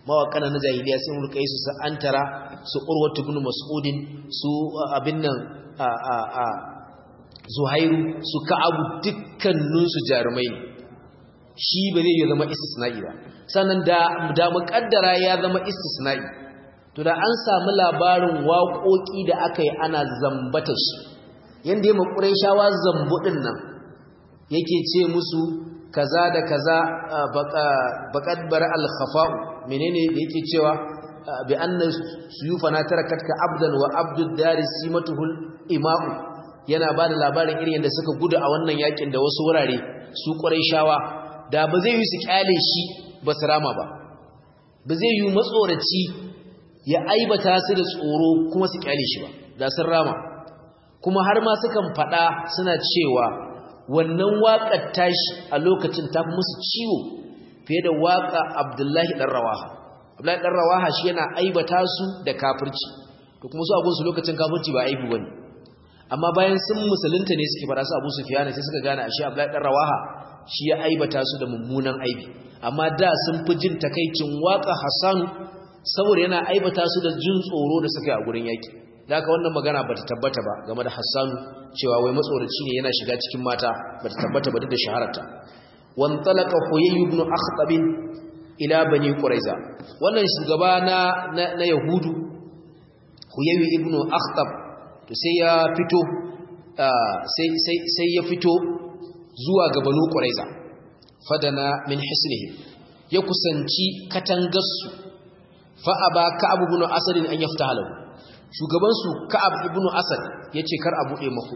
mawaƙana na jahiliya sai mu rika su su antara su urwatu ibn mas'udin su abin nan a a a zuhairu su ka'abu dukkanin su jarumai ne shi ba zai zama istisna'i ba sannan da da muƙaddara ya zama istisna'i to da an samu labarin waƙoƙi da aka yi ana zambata su yanda ya makurai shawa zambu din nan yake ce musu kaza da kaza baqad bar al khafa'u menene da yake cewa bi anna suyufana tarakatka abdan wa abdud dari simatuhul ima'u yana bada labarin irin yadda suka gudu a wannan yakin da wasu wurare su shawa. da ba zai yi su kyale shi ba su rama ba ba zai yi matsoraci ya aibata su da tsoro kuma su kyale shi ba da sun rama kuma har ma sukan faɗa suna cewa wannan waƙar tashi a lokacin ta fi musu ciwo fiye da waƙa abdullahi ɗan rawaha abdullahi ɗan rawaha shi yana aibata su da kafirci to kuma su abunsu lokacin kafirci ba aibu bane amma bayan sun musulunta ne suke fara su abu su fiyana sai suka gane ashe abdullahi ɗan rawaha shi ya aibata su da mummunan aibi amma da sun fi jin takaicin waƙa hassanu saboda yana aibata su da jin tsoro da suka yi a gurin yaƙi da haka wannan magana bata tabbata ba game da Hassanu cewa wai matsoraci ne yana shiga cikin mata bata tabbata ba duk da shahararta wan talaqa huyay ibn akhtab ila bani quraiza wannan shugaba na na, yahudu huyay ibn akhtab to sai ya fito sai sai sai ya fito zuwa ga banu quraiza fadana min hisnihim ya kusanci katangarsu fa aba ka'ab ibn asad an yaftaha lahu shugabansu ka'ab ibn asad ya ce kar a buɗe maku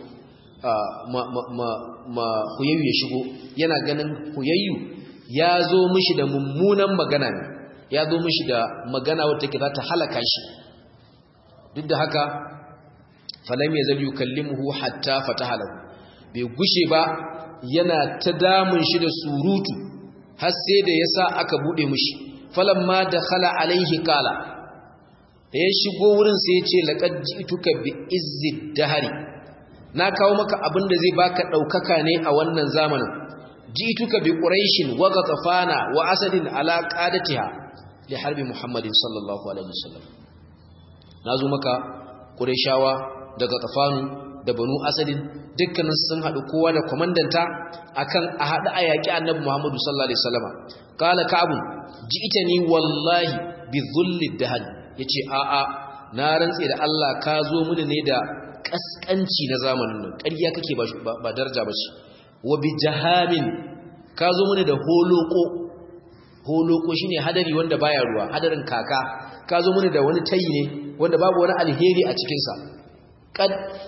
ma huyayyu ya shigo yana ganin huyayyu ya zo mishi da mummunan magana ne ya zo mishi da magana wata ke za ta halaka shi duk da haka falam ya zabi yukallimuhu hatta fataha lahu bai gushe ba yana ta damun shi da surutu har sai da yasa aka buɗe mishi falamma dakhala alaihi qala da ya shigo wurin sai ya ce laƙad ji'tuka bi izzid dahari na kawo maka abin da zai baka ɗaukaka ne a wannan zamanin ji'tuka bi quraishin wa ghatafana wa asadin ala qadatiha li harbi muhammadin sallallahu alaihi wasallam nazo maka quraishawa da ghatafanu da banu asadin dukkanin sun haɗu kowa da komandanta akan a haɗu a yaƙi annabi muhammadu sallallahu alaihi wasallam qala ka'bun ji'tani wallahi bi dhulli dahari ya ce a'a na rantse da Allah ka zo mini ne da ƙasƙanci na zamanin nan ƙarya kake ba darja ba ce wa bi jahamin ka zo mini da holoko holoko shine hadari wanda baya ruwa hadarin kaka ka zo mini da wani tayi ne wanda babu wani alheri a cikinsa kad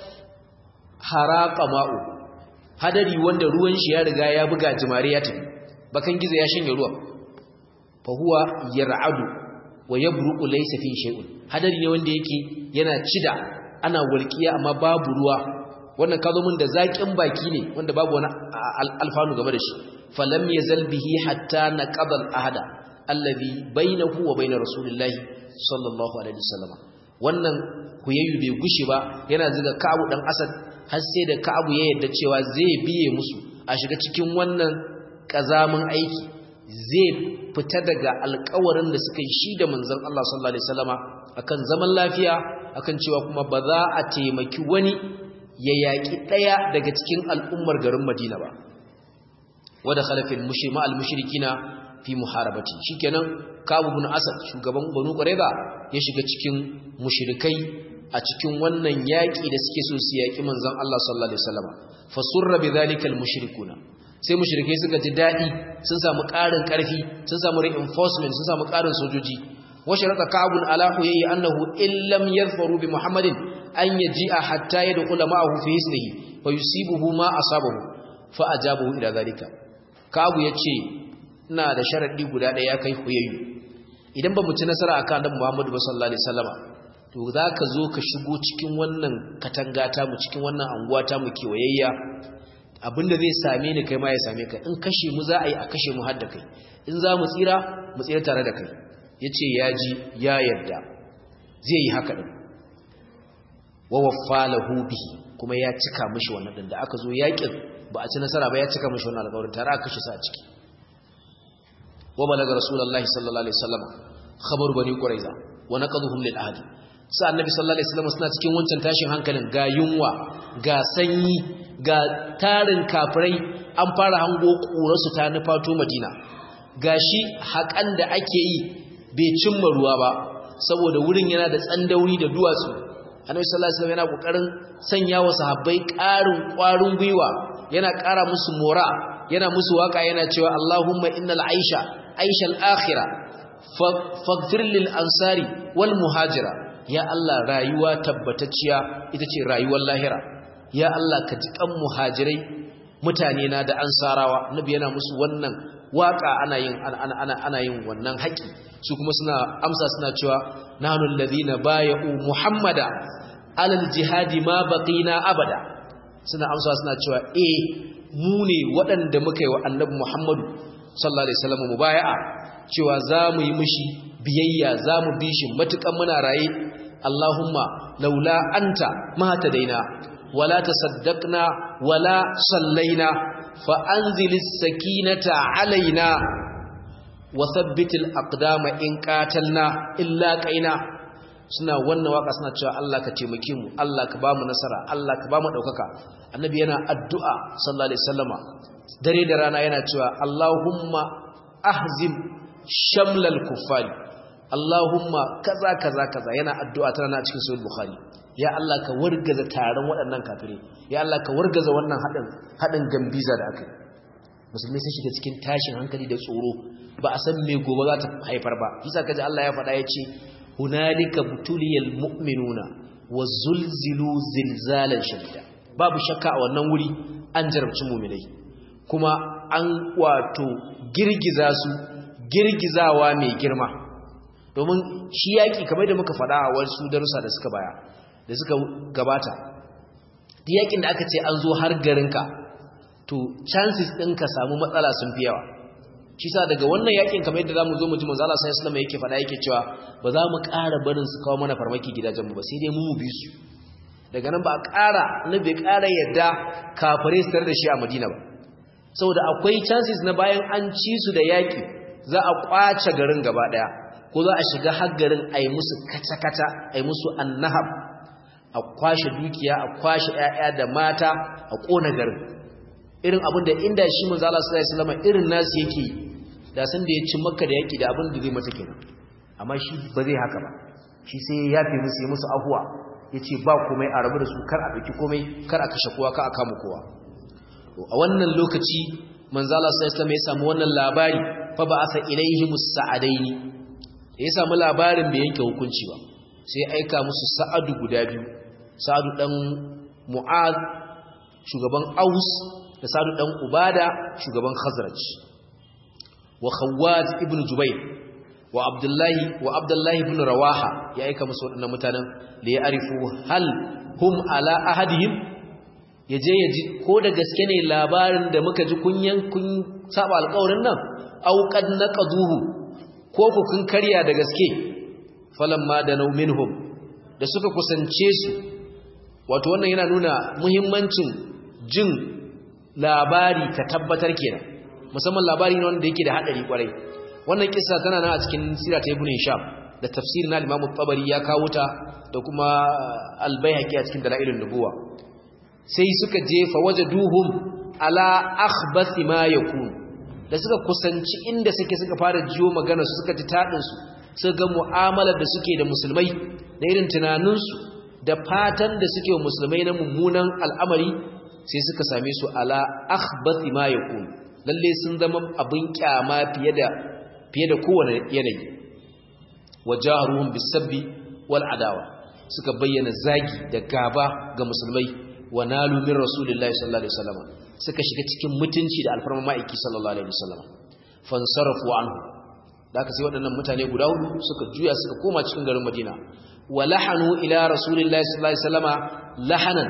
haraka ma'u hadari wanda ruwan shi ya riga ya buga jimare ya tafi bakan gizo ya shanye ruwan fa huwa yar'adu wa yabruqu laysa fi shay'un hadari ne wanda yake yana cida ana walqiya amma babu ruwa wannan kazo mun da zakin baki ne wanda babu wani alfanu game da shi falam yazal bihi hatta naqada al-ahda alladhi bainahu wa bain rasulillahi sallallahu alaihi wasallam wannan huyayyu bai gushi ba yana zuga Ka'abu dan Asad har sai da Ka'abu ya yarda cewa zai biye musu a shiga cikin wannan kazamin aiki zai fita daga alkawarin da suka yi shi da manzon Allah sallallahu alaihi wasallama akan zaman lafiya akan cewa kuma ba za a taimaki wani ya yaki daya daga cikin al'ummar garin Madina ba wada khalafin mushrima al-mushrikina fi muharabati shikenan Kabu ibn Asad shugaban Banu Qurayza ya shiga cikin mushrikai a cikin wannan yaki da suke so su yaki manzon Allah sallallahu alaihi wasallama fasurra bidhalika al-mushrikuna sai mushrikai suka ji dadi sun samu ƙarin ƙarfi sun samu reinforcement sun samu ƙarin sojoji washe raka ka'abun ala huyayi annahu illam yadhfaru bi muhammadin an yaji'a hatta yadkhula ma'ahu fi hisnihi fa yusibuhu ma asabahu fa ajabahu ila zalika ka'abu yace ina da sharadi guda ɗaya kai huyayi idan ba mu ci nasara akan annabi muhammadu sallallahu alaihi wasallama to zaka zo ka shigo cikin wannan katanga ta mu cikin wannan anguwa ta mu kewayayya abinda zai same ni kai ma ya same ka in kashe mu za a yi a kashe mu har da kai in za mu tsira mu tsira tare da kai ya ce ya ji ya yarda zai yi haka ɗin wa waffalahu bihi kuma ya cika mishi wannan ɗin da aka zo yaƙin ba a ci nasara ba ya cika mishi wannan alƙawarin tare aka kashe sa a ciki wa balaga rasulullahi sallallahu alaihi wasallam khabar bani quraiza wa naqaduhum lil ahd sa annabi sallallahu alaihi wasallam suna cikin wancan tashin hankalin ga yunwa ga sanyi ga tarin kafirai an fara hango ƙurarsu ta nufato madina gashi haƙan da ake yi bai cimma ruwa ba saboda wurin yana da tsandauri da duwatsu annabi sallallahu alaihi wasallam yana kokarin sanya wa sahabbai ƙarin ƙwarin gwiwa yana ƙara musu mora yana musu waka yana cewa Allahumma innal aisha aishal akhirah faghfir lil ansari wal muhajira ya Allah rayuwa tabbatacciya ita ce rayuwar lahira ya Allah ka ji kan muhajirai mutane na da ansarawa nabi yana musu wannan waka ana yin ana ana ana yin wannan haƙi su kuma suna amsa suna cewa nahnu alladhina bay'u muhammada alal jihadi ma baqina abada suna amsa suna cewa eh mu ne waɗanda muka yi wa annabi muhammadu sallallahu alaihi wasallam mubaya'a cewa za mu yi mishi biyayya za mu bi shi matukan muna raye Allahumma laula anta ma tadaina wala tasaddaqna wala sallaina fa anzilis sakinata alaina wa thabbitil aqdama in qatalna illa qaina suna wannan waka suna cewa Allah ka taimake mu Allah ka bamu nasara Allah ka bamu daukaka annabi yana addu'a sallallahu alaihi wasallama dare da rana yana cewa Allahumma ahzim shamlal kuffari Allahumma kaza kaza kaza yana addu'a tana cikin sahih bukhari ya Allah ka wargaza taron waɗannan kafirai ya Allah ka wargaza wannan hadin hadin gambiza da akai musulmi sai shiga cikin tashin hankali da tsoro ba a san me gobe za ta haifar ba kisa kaji Allah ya faɗa yace hunalika butuliyal mu'minuna wazulzilu zilzalan shadida babu shakka a wannan wuri an jarabci mu'minai kuma an wato girgiza su girgizawa mai girma domin shi yaƙi kamar da muka faɗa a wasu darussa da suka baya da suka gabata yaƙin da aka ce an zo har garinka to chances ɗin ka samu matsala sun fi yawa shi sa daga wannan yaƙin kamar yadda za mu zo mu ji manzala sai islam yake faɗa yake cewa ba za mu ƙara barin su kawo mana farmaki gidajenmu ba sai dai mu mu bi su daga nan ba a ƙara na bai ƙara yadda kafare su tare da shi a madina ba saboda akwai chances na bayan an ci su da yaƙi za a ƙwace garin gaba ɗaya ko za a shiga haggarin a yi musu kata-kata a yi musu annahab a kwashe dukiya a kwashe 'ya'ya da mata a ƙona garin irin abin da inda shi manzala sallallahu alaihi wasallam irin nasu yake da san da ya ci makka da yaki da abin da zai mata kenan amma shi ba zai haka ba shi sai ya yafe musu ya musu ahuwa yace ba komai a rabu da su kar a dauki komai kar a kashe kowa kar a kama kowa to a wannan lokaci manzala sallallahu alaihi wasallam ya samu wannan labari fa ba'atha ilaihim sa'adaini ya samu labarin bai yanke hukunci ba sai ya aika musu sa'adu guda biyu sa'adu dan mu'ad shugaban aus da sa'adu dan ubada shugaban khazraj wa khawwat ibn jubayr wa abdullahi wa abdullahi ibn rawaha ya aika musu wadannan mutanen da ya arifu hal hum ala ahadihim yaje yaji ko da gaske ne labarin da muka ji kunyan kun saba alƙawarin nan au qad naqaduhu ko ku kun karya da gaske falamma da minhum da suka kusance su wato wannan yana nuna muhimmancin jin labari ka tabbatar kenan musamman labari ne wanda yake da hadari kwarai wannan kissa tana nan a cikin sira ta ibn hisham da tafsirin na imam tabari ya kawo ta da kuma al-baihaqi a cikin dalailun nubuwa sai suka jefa wajaduhum ala akhbathi ma yakun da suka kusanci inda suke suka fara jiyo magana su suka ji tadin su suka ga mu'amalar da suke da musulmai da irin tunanin su da fatan da suke wa musulmai na mummunan al'amari sai suka same su ala akhbathi ma yakun lalle sun zama abin kyama fiye da fiye da kowane yanayi wajaruhum bisabbi wal adawa suka bayyana zagi da gaba ga musulmai wa nalu min rasulillahi sallallahu alaihi wasallam suka shiga cikin mutunci da alfarma ma'aiki sallallahu alaihi wasallam fansarafu anhu da aka sai waɗannan mutane guda hudu suka juya suka koma cikin garin Madina wa lahanu ila rasulillahi sallallahu alaihi wasallama lahanan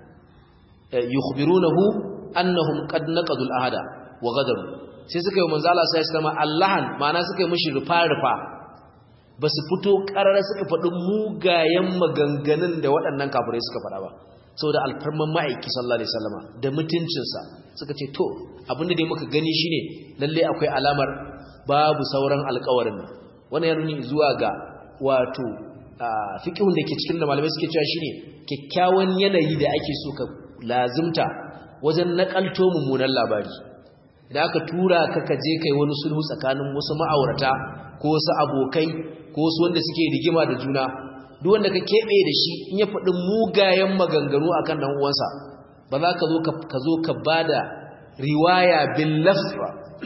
yukhbirunahu annahum qad naqadu al-ahda wa ghadaru sai suka yi manzo Allah sallallahu alaihi wasallama allahan ma'ana suka yi mishi rufa rufa basu fito karara suka faɗi mugayen maganganun da waɗannan kafirai suka faɗa ba saboda alfarman ma'aiki sallallahu alaihi wasallama da mutuncinsa suka ce to abinda dai muka gani shine lalle akwai alamar babu sauran alƙawarin wannan ya nuni zuwa ga wato fiqhun da ke cikin da malamai suke cewa shine kyakkyawan yanayi da ake so ka lazimta wajen nakalto mummunan labari idan aka tura ka ka je kai wani sulhu tsakanin wasu ma'aurata ko wasu abokai ko wasu wanda suke rigima da juna duk wanda ka keɓe da shi in ya faɗi mugayen maganganu akan dan uwansa ba za ka zo ka zo ka bada riwaya bil lafza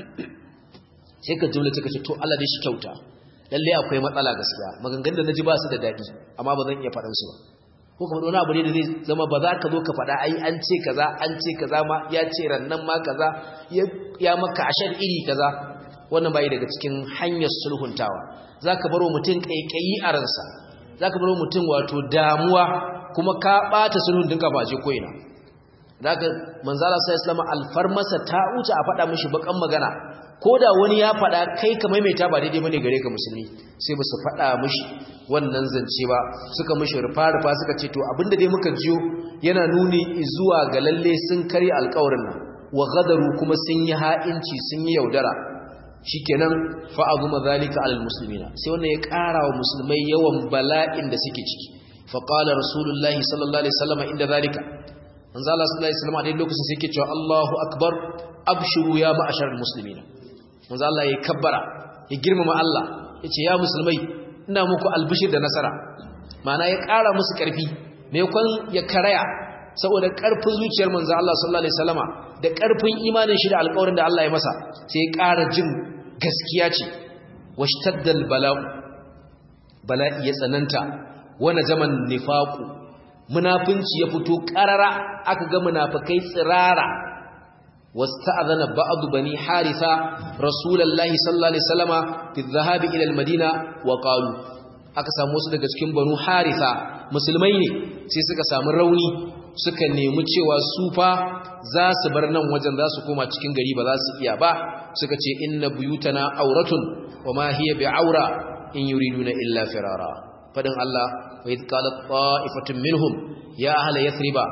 sai ka jumla ka ce to Allah dai shi kyauta lalle akwai matsala gaskiya maganganun da naji ba su da dadi amma ba zan iya faɗan su ba ko kuma wani abu ne da zai zama ba za ka zo ka faɗa ai an ce kaza an ce kaza ma ya ce rannan ma kaza ya maka ashar iri kaza wannan bai daga cikin hanyar sulhuntawa zaka baro mutum kaikayi a ransa zaka baro mutum wato damuwa kuma ka bata sulhun dinka ba je koina zaka manzala sai islamu alfarmasa ta wuce a faɗa mishi bakan magana ko da wani ya faɗa kai ka maimaita ba daidai bane gare ka musulmi sai ba su faɗa mishi wannan zance ba suka mishi rufa-rufa suka ce to abinda dai muka jiyo yana nuni zuwa ga lalle sun kare alƙawarin nan wa gadaru kuma sun yi ha'inci sun yi yaudara shikenan fa'azu mazalika alal muslimina sai wannan ya ƙara wa musulmai yawan bala'in da suke ciki fa qala rasulullahi sallallahu alaihi wasallam inda zalika manzo Allah sallallahu alaihi wasallam a dai lokacin sai yake cewa Allahu akbar abshuru ya ma'asharal muslimina manzo Allah ya kabbara ya girmama Allah yace ya musulmai ina muku albishir da nasara ma'ana ya ƙara musu ƙarfi maimakon ya karaya saboda ƙarfin zuciyar manzo Allah sallallahu alaihi wasallama da ƙarfin imanin shi da alƙawarin da Allah ya masa sai ya ƙara jin gaskiya ce washtaddal bala'u bala'i ya tsananta wana zaman nifaqu munafinci ya fito ƙarara aka ga munafikai tsirara واستأذن بعض بني حارثة رسول الله صلى الله عليه وسلم في الذهاب إلى المدينة وقالوا aka samu wasu daga cikin banu haritha musulmai ne sai suka samu rauni suka nemi cewa su fa za su bar nan wajen za su koma cikin gari ba za su iya ba suka ce inna buyutana auratun wa ma hiya bi'aura in yuriduna illa firara fadin Allah wa idh qalat ta'ifatun minhum ya ahla yathriba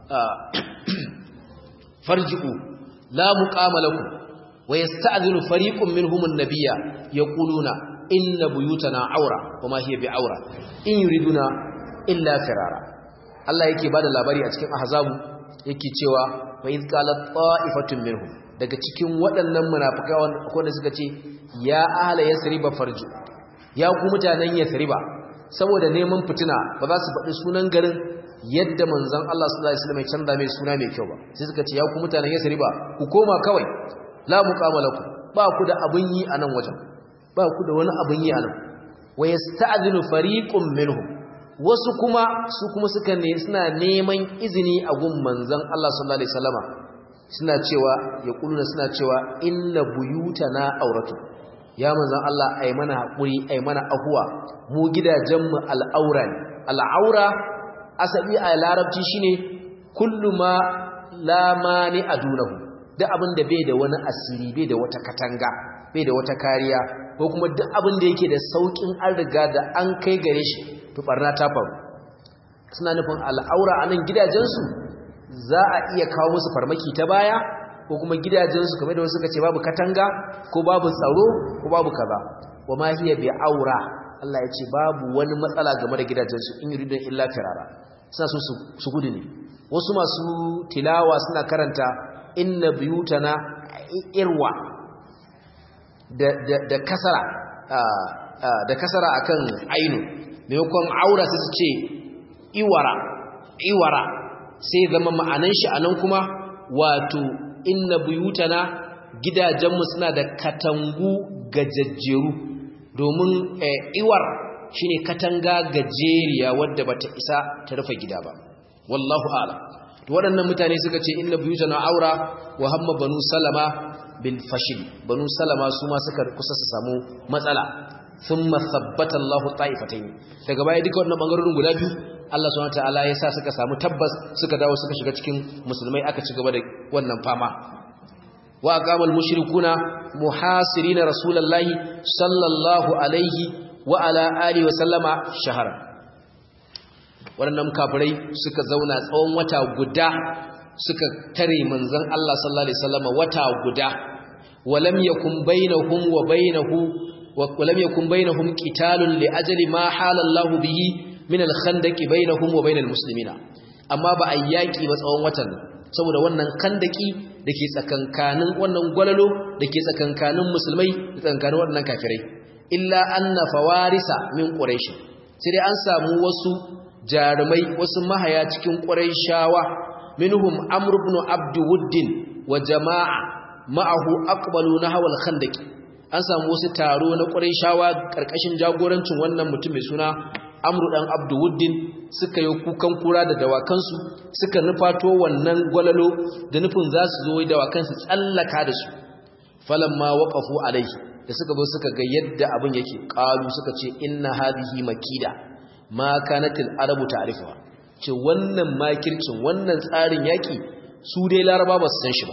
farji'u لا مقام لكم ويستأذن فريق منهم النبي يقولون إن بيوتنا عورة وما هي بعورة إن يريدون إلا فرارا الله yake bada labari a cikin ahzabu yake cewa fa iz qalat ta'ifatun minhum daga cikin waɗannan munafikai wanda suka ce ya ahla yasriba farju ya ku mutanen yasriba saboda neman fitina ba za su faɗi sunan garin yadda manzon Allah sallallahu alaihi wasallam ya canza mai suna mai kyau ba sai suka ce ya ku mutanen Yasriba ku koma kawai la muqamalakum ba ku da abun yi a nan wajen ba ku da wani abun yi a nan wa yasta'dhinu fariqun minhum wasu kuma su kuma suka ne suna neman izini a gun manzon Allah sallallahu alaihi wasallama suna cewa ya kuluna suna cewa inna buyutana auratu ya manzon Allah ai mana hakuri ai mana ahuwa mu gidajenmu al'aura ne al'aura asabi a larabci shine kullu ma la mani adunahu duk abin da bai da wani asiri bai da wata katanga bai da wata kariya ko kuma duk abin da yake da saukin an riga da an kai gare shi to barna ta faru suna nufin al'aura a nan gidajensu za a iya kawo musu farmaki ta baya ko kuma gidajensu kamar da wasu suka ce babu katanga ko babu tsaro ko babu kaza wa ma hiya bi aura Allah ya ce babu wani matsala game da gidajensu in yuridun illa firara suna so su gudu ne wasu masu tilawa suna karanta inna biyutana irwa da kasara da kasara akan ainu maimakon aura sai su ce iwara iwara sai zama ma'anan shi anan kuma wato inna biyutana gidajenmu suna da katangu gajajjeru domin iwar shine katanga gajeriya wadda bata isa ta rufe gida ba wallahu a'lam to waɗannan mutane suka ce inna buyutana aura wa hamma banu salama bil fashil banu salama su ma suka kusa su samu matsala thumma thabbata Allah ta'ifatayn daga baya duka wannan bangarorin guda biyu Allah subhanahu wataala ya sa suka samu tabbas suka dawo suka shiga cikin musulmai aka ci gaba da wannan fama wa aqamal mushrikuna muhasirina rasulullahi sallallahu alaihi wa ala alihi wa sallama shahara waɗannan kafirai suka zauna tsawon wata guda suka tare manzon Allah sallallahu alaihi wasallam wata guda walam yakun bainahum wa bainahu wa lam yakun bainahum qitalun li ajali ma hala Allahu bihi min al-khandaqi bainahum wa bainal muslimina amma ba ayyaki ba tsawon watan saboda wannan khandaki dake tsakankanin wannan gwalalo dake tsakankanin musulmai da tsakankanin wannan kafirai illa anna fawarisa min quraish sai dai an samu wasu jarumai wasu mahaya cikin quraishawa minhum amr ibn abd wuddin wa jama'a ma'ahu aqbalu nahwa al-khandaq an samu wasu taro na quraishawa karkashin jagorancin wannan mutum mai suna amr dan abd wuddin suka yi kukan kura da dawakansu suka nufato wannan gwalalo da nufin za su zo dawakansu tsallaka da su falamma waqafu alaihi da suka zo suka ga yadda abin yake qalu suka ce inna hadhihi makida ma kanatil arabu ta'rifuha ce wannan makircin wannan tsarin yaki su dai laraba ba su san shi ba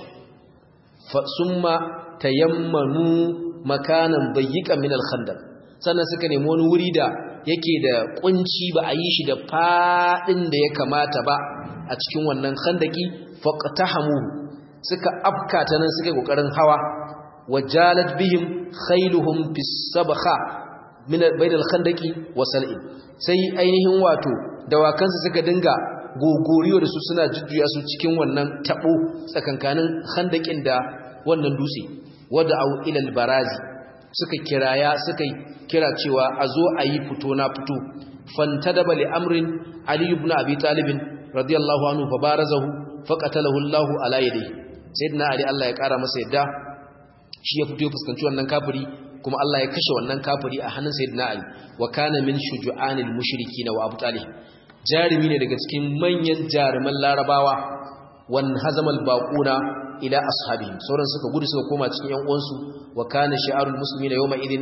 fa summa tayammanu makanan dayyiqan min al-khandaq sannan suka nemi wani wuri da yake da kunci ba a yi shi da fadin da ya kamata ba a cikin wannan khandaki faqtahamu suka afkata nan suka kokarin hawa wajalat bihim khailuhum bis sabakha min bainal khandaki wa sal'in sai ainihin wato dawakansu suka dinga gogoriyo da su suna jujjuya su cikin wannan tabo tsakankanin khandakin da wannan dutse wada au ilal barazi suka kiraya suka kira cewa a zo a yi fito na fito fantadaba li amrin ali ibn abi talib radiyallahu anhu fa barazahu faqatalahu Allah ala yadihi sayyidina ali Allah ya kara masa yadda shi ya fito ya fuskanci wannan kafiri kuma Allah ya kashe wannan kafiri a hannun sayyidina ali wa kana min shuju'anil mushrikin wa abu talib jarimi ne daga cikin manyan jaruman larabawa wan hazamal baquna ila ashabihim sauran suka gudu suka koma cikin yan uwansu wa kana shi'arul muslimina yawma idin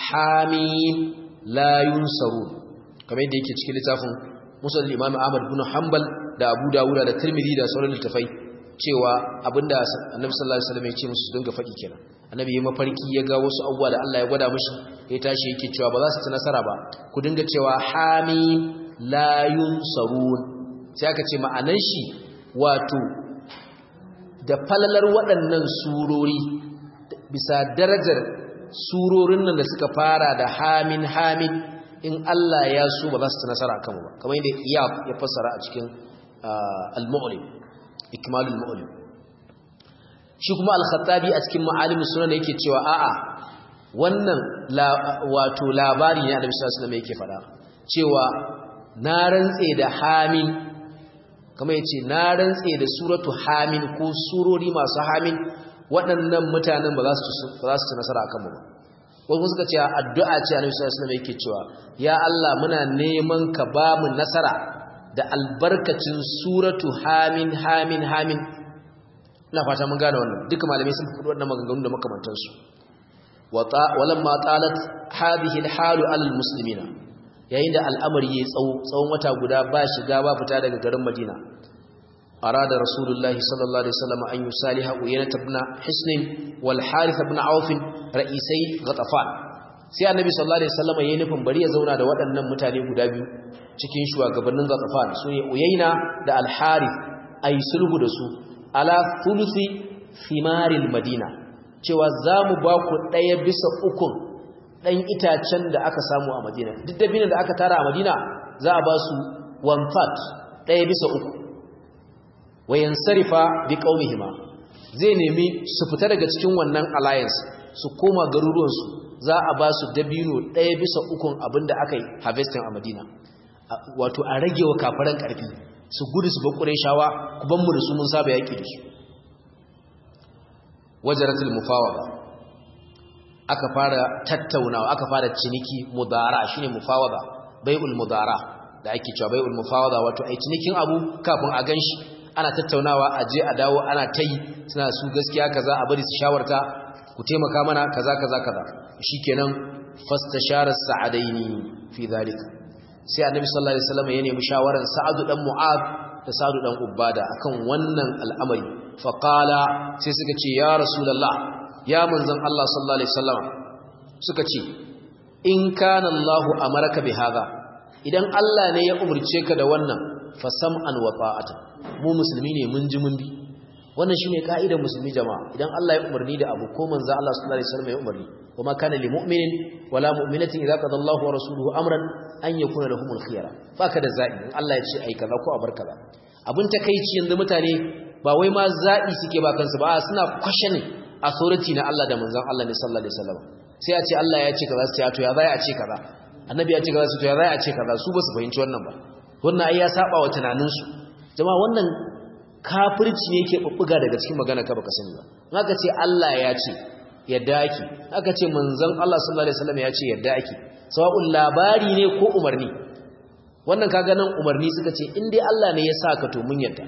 hamim la yunsarun kamar yadda yake cikin littafin musnad imam ahmad ibn hanbal da abu dawud da tirmidhi da sauran littafai cewa abinda annabi sallallahu alaihi wasallam ya ce musu dinga faɗi kenan annabi ya mafarki ya ga wasu abubuwa da Allah ya gwada mishi ya tashi yake cewa ba za su ci nasara ba ku dinga cewa hamim la yunsarun sai aka ce ma'anan shi wato da falalar waɗannan surori bisa darajar surorin nan da suka fara da hamin hamin in Allah ya so ba za su ci nasara kanmu ba kamar yadda iyab ya fassara a cikin al-mu'lim ikmalul mu'lim shi kuma al-khattabi a cikin ma'alimus sunan yake cewa a'a wannan wato labari ne Annabi sallallahu alaihi wasallam yake faɗa cewa na rantse da hamin kama ya ce na rantse da suratu hamin ko surori masu hamin waɗannan mutanen ba za su ci nasara a kanmu ba wasu suka ce addu'a ce a nufi sassanar yake cewa ya Allah muna neman ka ba mu nasara da albarkacin suratu hamin hamin hamin ina fata mun gane wannan duka malamai sun fi waɗannan maganganu da makamantansu walamma talat hadhihi alhalu alal muslimina yayin da al'amari ya tsawo tsawon wata guda ba shiga ba fita daga garin Madina arada rasulullahi sallallahu alaihi wasallam an yusaliha uyana ibn hisn wal harith ibn auf ra'isai ghatafan sai annabi sallallahu alaihi wasallam yayin nufin bari ya zauna da waɗannan mutane guda biyu cikin shugabannin ghatafan sune uyayna da al harith ay sulhu da su ala thuluthi thimaril madina cewa zamu ba ku daya bisa ukun ɗan itacen da aka samu a madina duk dabinan da aka tara a madina za a ba su one third ɗaya bisa uku wayan sarifa bi qaumihima zai nemi su fita daga cikin wannan alliance su koma garuruwansu za a ba su dabino ɗaya bisa ukun abinda aka yi harvesting a madina wato a rage wa kafaran ƙarfi su gudu su bakure shawa ku ban mu da su mun saba yaƙi da su wajaratul mufawada aka fara tattaunawa aka fara ciniki mudara shine mufawada bai'ul mudara da ake cewa bai'ul mufawada wato ai cinikin abu kafin a ganshi ana tattaunawa a je a dawo ana tayi suna su gaskiya kaza a bari su shawarta ku taimaka mana kaza kaza kaza shikenan fastashara sa'adaini fi zalika sai annabi sallallahu alaihi wasallam ya nemi shawaran sa'adu dan mu'ad da sa'adu dan ubada akan wannan al'amari faqala sai suka ce ya rasulullah ya manzon Allah sallallahu alaihi wasallam suka ce in kana Allahu amaraka bi hadha idan Allah ne ya umurce ka da wannan fa sam'an wa ta'ata mu musulmi ne mun ji mun bi wannan shine kaidar musulmi jama'a idan Allah ya umarni da abu ko manzo Allah sallallahu alaihi wasallam ya umarni kuma kana lil mu'minin wala mu'minatin idza qada Allahu wa rasuluhu amran an yakuna lahumul khiyara baka da zabi in Allah ya ce ai kaza ko a bar kaza abin takeici yanzu mutane ba wai ma zabi suke ba kansu ba suna questioning authority na Allah da manzon Allah ne sallallahu alaihi wasallam sai a ce Allah ya ce kaza sai a to ya zai a ce kaza annabi ya ce kaza sai to ya zai a ce kaza su ba su fahimci wannan ba wannan ai ya saba wa tunaninsu jama'a wannan kafirci ne yake bubbuga daga cikin magana ka baka sani ba aka ce Allah ya ce yadda ake aka ce manzon Allah sallallahu alaihi wasallam ya ce yadda ake sawa'un labari ne ko umarni wannan kaga nan umarni suka ce in dai Allah ne ya saka to mun yadda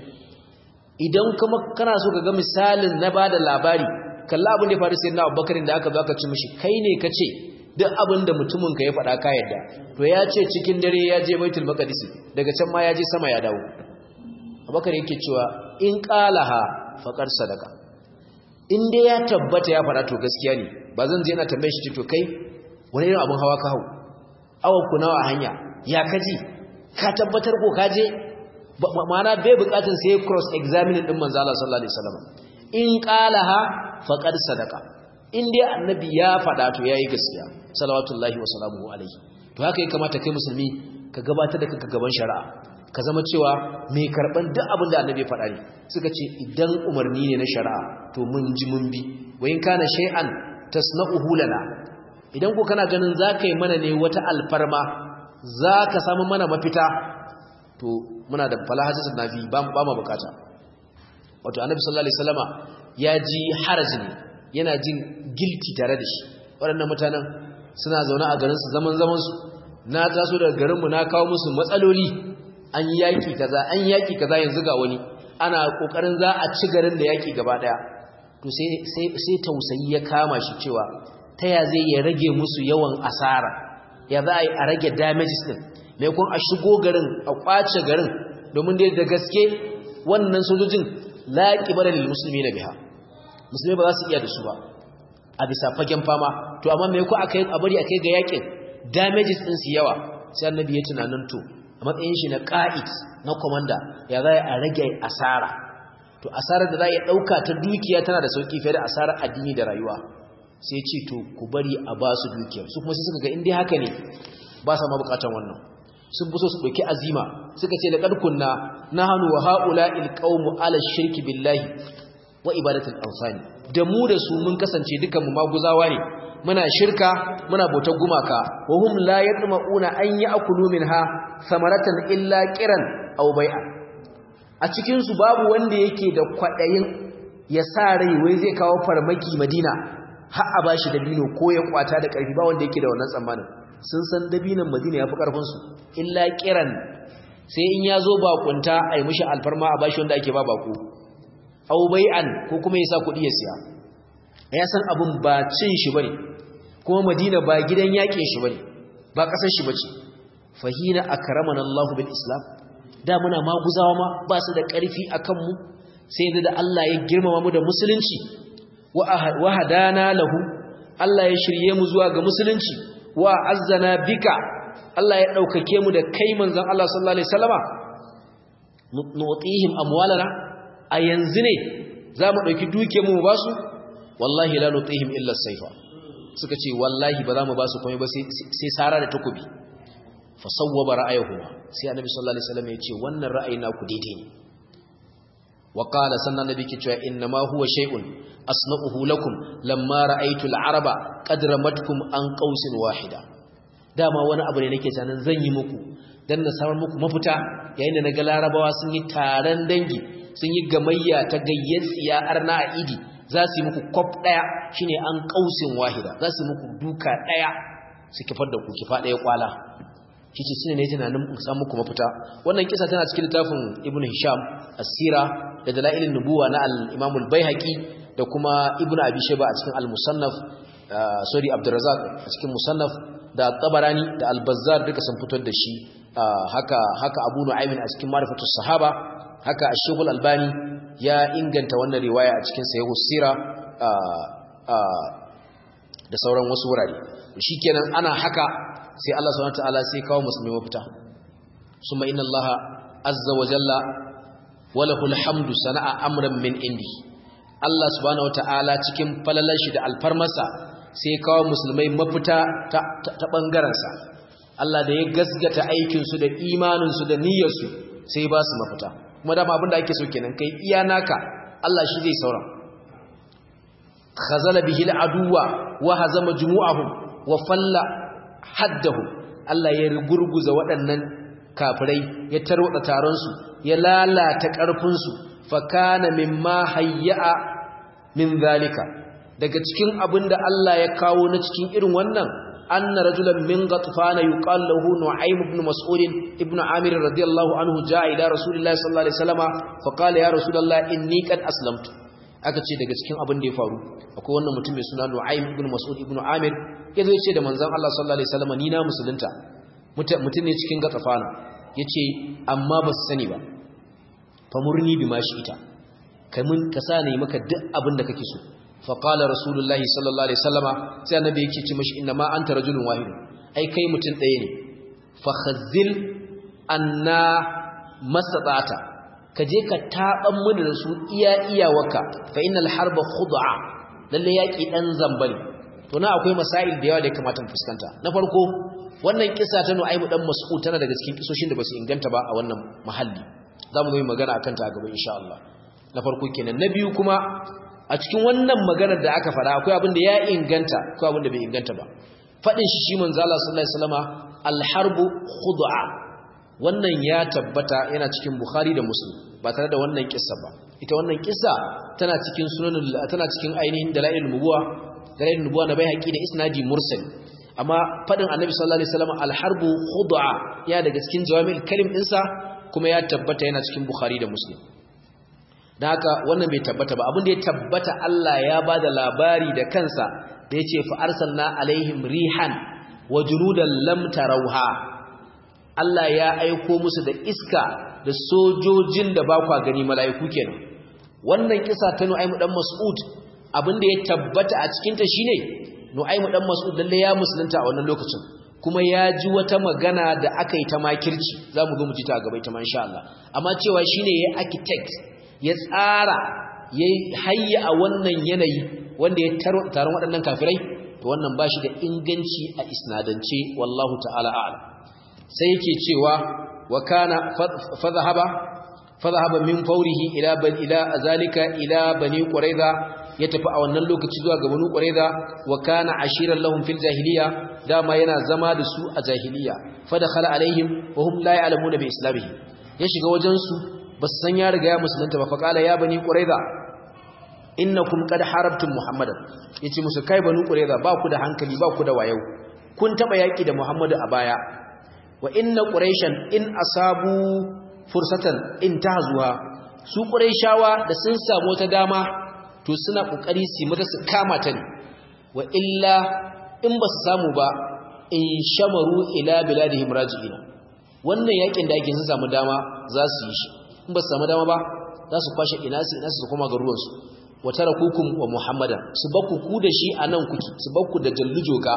idan kuma kana so ka ga misalin na bada labari kalla abin da ya faru sai na Abubakar da aka zo aka ci mishi kai ne ka ce duk abin da mutumin ka ya faɗa ka yadda to ya ce cikin dare ya je Baitul Maqdis daga can ma ya je sama ya dawo Abubakar yake cewa in qalaha faqad sadaka in dai ya tabbata ya faɗa to gaskiya ne ba zan je ina tambaye shi to kai wani irin abin hawa ka hau awon ku nawa a hanya ya kaji ka tabbatar ko ka je ma'ana bai bukatun sai cross examine din manzo Allah sallallahu alaihi wasallam in qalaha faqad sadaka in dai annabi ya faɗa to yayi gaskiya salawatullahi wa salamuhu alaihi to haka ya kamata kai musulmi ka gabatar da kanka gaban shari'a ka zama cewa mai karban duk abin da annabi ya faɗa ne suka ce idan umarni ne na shari'a to mun ji mun bi wa in kana shay'an tasna'uhu lana idan ko kana ganin zaka yi mana ne wata alfarma zaka samu mana mafita to muna da falahatu nafi ba ba mu bukata wato annabi sallallahu alaihi wasallama ya ji haraji ne yana jin guilty tare da shi waɗannan mutanen suna zaune a garin su zaman zaman su na taso daga garin mu na kawo musu matsaloli an yaki kaza an yaki kaza yanzu ga wani ana kokarin za a ci garin da yaki gaba daya to sai sai sai tausayi ya kama shi cewa taya zai ya rage musu yawan asara ya za a yi a rage damages din mai kun a shigo garin a kwace garin domin dai da gaske wannan sojojin laƙi bada lil musulmi na biha musulmi ba za su iya da su ba a bisa fagen fama to amma mai ku aka yi a bari a kai ga yakin damages din su yawa sai annabi ya tunanin to a matsayin shi na ƙa'id na komanda ya za a rage asara to asarar da za a ɗauka ta dukiya tana da sauƙi fiye da asarar addini da rayuwa sai ce to ku bari a ba su dukiyar su kuma sai suka ga inda haka ne ba sa ma bukatan wannan sun fi so su ɗauki azima suka ce da ƙarkunna na hannu wa ha'ula ilƙaunmu ala shirki billahi wa ibadatul amfani da mu da su mun kasance dukanmu maguzawa ne muna shirka muna bautar gumaka wa hum la yatma'una an ya'kulu minha samaratan illa qiran aw bai'a a cikin su babu wanda yake da kwadayin ya sa rai wai zai kawo farmaki Madina har a bashi dabino ko ya kwata da karfi ba wanda yake da wannan tsammanin sun san dabinan Madina yafi karfin su illa qiran sai in yazo bakunta ai mishi alfarma a bashi wanda ake ba bako aw bai'an ko kuma yasa kudi ya siya ya san abin ba cin shi bane kuma Madina ba gidan yakin shi bane ba kasar shi bace fahina akramana Allahu bil Islam da muna maguzawa ma ba su da ƙarfi akan mu sai da Allah ya girmama mu da musulunci wa hadana lahu Allah ya shirye mu zuwa ga musulunci wa azzana bika Allah ya daukake mu da kai manzon Allah sallallahu alaihi wasallama nutihim amwalana a yanzu ne zamu dauki duke mu ba su wallahi la nutihim illa sayfa suka ce wallahi ba za mu ba su komai ba sai sara da takobi fa sawwaba ra'ayuhuma sai annabi sallallahu alaihi wasallam ya ce wannan ra'ayi na ku daidai ne wa qala sannan nabi ke cewa inna ma huwa shay'un asna'uhu lakum lamma ra'aytu al-araba qad ramatkum an qausin wahida dama wani abu ne nake tunanin zan yi muku dan na samar muku mafita yayin da naga larabawa sun yi taron dangi sun yi gamayya ta gayyatsiya arna a idi za su yi muku kwaf ɗaya shi ne an ƙausin wahida za su yi muku duka ɗaya su kifar da ku kifa ɗaya kwala shi ce sune ne tunanin samun muku mafita wannan kisa tana cikin littafin ibn hisham asira da dala'ilin nubuwa na al-imamul baihaqi da kuma ibn abi shayba a cikin al-musannaf sorry abdurrazzaq a cikin musannaf da tabarani da al-bazzar duka sun fitar da shi haka haka abu nu'aymin a cikin ma'rifatus sahaba haka ash albani ya inganta wannan riwaya a cikin sahihu sira da sauran wasu wurare shikenan ana haka sai Allah subhanahu wataala sai kawo musulmi mafita summa inna Allah azza wa jalla walahul hamdu sana'a amran min indi Allah subhanahu wataala cikin falalar shi da alfarmasa sai kawo musulmai mafita ta, ta, bangaren sa Allah da ya gasgata aikin su da imanin su da niyyar su sai ba su mafita kuma dama abin da ake so kenan kai iya naka Allah shi zai saura khazala bihi al'aduwa wa hazama jumu'ahum wa falla haddahum Allah ya gurguza waɗannan kafirai ya tarwada taron su ya lalata ƙarfin su fa kana mimma hayya min zalika daga cikin abinda Allah ya kawo na cikin irin wannan anna rajulan min ghatfana yuqal lahu nu'aym ibn mas'ud ibn amir radiyallahu anhu jaa ila rasulillahi sallallahu alaihi wasallama fa qala ya rasulullah inni qad aslamtu aka ce daga cikin abin da ya faru akwai wannan mutum mai suna nu'aym ibn mas'ud ibn amir yazo ya ce da manzon Allah sallallahu alaihi wasallama ni na musulunta mutum ne cikin ghatfana yace amma ba su sani ba fa murni bima shi ita kai mun ka sa ne maka duk abin da kake so faƙala rasulullahi sallallahu alaihi sallama sai annabi yake ce mashi inna ma anta rajulun wahid ai kai mutum ɗaya ne fa khazzil anna mastata'ata ka je ka taban mu da su iya iyawaka fa innal harba khud'a lalle yaki dan zambal to na akwai masail da yawa da ya kamata mu fuskanta na farko wannan kisa ta Nu'aymu dan Mas'ud tana daga cikin kisoshin da basu inganta ba a wannan mahalli zamu zo magana akan ta a gaba insha Allah na farko kenan na biyu kuma a cikin wannan maganar da aka fara akwai abin da ya inganta akwai abin da bai inganta ba fadin shi shi manzo Allah sallallahu alaihi wasallama al-harbu khud'a wannan ya tabbata yana cikin Bukhari da Muslim ba tare da wannan kissa ba ita wannan kissa tana cikin sunanul tana cikin ainihin dalailul nubuwa dalailul nubuwa na bai haƙi da isnadi mursal amma fadin annabi sallallahu alaihi wasallama al-harbu khud'a ya daga cikin jawami'ul kalim dinsa kuma ya tabbata yana cikin Bukhari da Muslim da haka wannan bai tabbata ba abin da ya tabbata Allah ya ba da labari da kansa da ya ce fa'arsalna alaihim rihan wa junudan lam tarauha Allah ya aiko musu da iska da sojojin da ba kwa gani mala'iku kenan wannan kisa ta Nu'aymu dan Mas'ud abin da ya tabbata a cikin ta shine Nu'aymu dan Mas'ud lalle ya musulunta a wannan lokacin kuma ya ji wata magana da aka yi ta makirci za mu zo mu ji ta a gaba ita ma insha Allah amma cewa shine ya architect ya tsara ya hayya a wannan yanayi wanda ya taron waɗannan kafirai to wannan ba shi da inganci a isnadance wallahu ta'ala a'lam sai yake cewa wa kana fadhhaba fadhhaba min fawrihi ila ban ila zalika ila bani quraiza ya tafi a wannan lokaci zuwa ga bani quraiza wa kana ashiran lahum fil jahiliya dama yana zama da su a jahiliya fadakhala alaihim wa hum la ya'lamuna bi islamihi ya shiga wajen su ba san ya riga ya musulunta ba faƙala ya bani ƙuraiza innakum qad harabtum muhammadan yace musu kai bani ƙuraiza ba ku da hankali ba ku da wayau kun taba yaki da muhammadu a baya wa inna quraishan in asabu fursatan in tahzuha su quraishawa da sun samu wata dama to suna kokari su mata su kama ta ne wa illa in ba su samu ba in shamaru ila biladihim raji'ina wannan yakin da ake sun samu dama za su yi shi in ba su samu dama ba za su kwashe ina su ina su koma ga ruwansu wa tarakukum wa muhammadan su bakku ku da shi anan kuki su bakku da jallujoka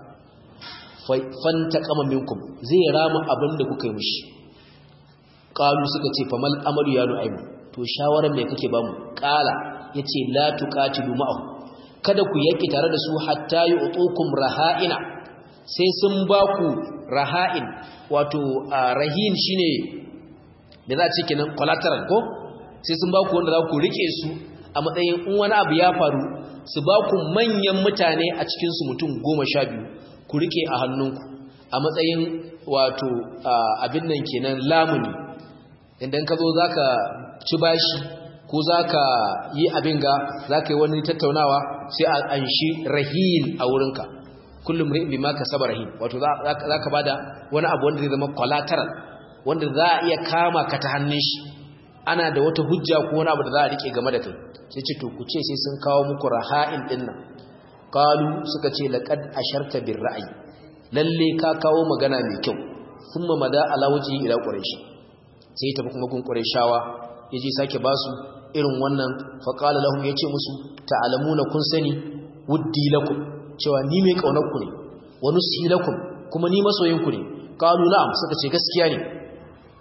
fanta kama minkum zai rama abin da kuka yi mishi qalu suka ce fa mal amalu ya nu'aymu to shawaran me kake bamu qala yace la tuqatilu ma'ahu kada ku yaki tare da su hatta yu'tukum raha'ina sai sun baku raha'in wato rahin shine da za a ce kenan collateral ko sai sun baku wanda za ku rike su a matsayin in wani abu ya faru su baku manyan mutane a cikinsu mutum goma sha biyu ku rike a hannunku a matsayin wato abin nan kenan lamuni idan ka zo za ka ci bashi ko za ka yi abin ga za ka yi wani tattaunawa sai a anshi rahin a wurinka kullum ri'in bi ma ka saba rahin wato za ka ba da wani abu wanda zai zama collateral wanda za a iya kama ka ta hannun shi ana da wata hujja ko wani abu da za a rike game da kai sai ce to ku ce sai sun kawo muku raha'in din nan qalu suka ce laqad asharta bir ra'yi lalle ka kawo magana mai kyau thumma mada ala waji ila quraish sai ta kuma gun qurayshawa yaje sake basu irin wannan fa qala lahum yace musu ta'lamuna kun sani wuddi lakum cewa ni mai kaunar ku ne wa nusi lakum kuma ni masoyin ku ne qalu na'am suka ce gaskiya ne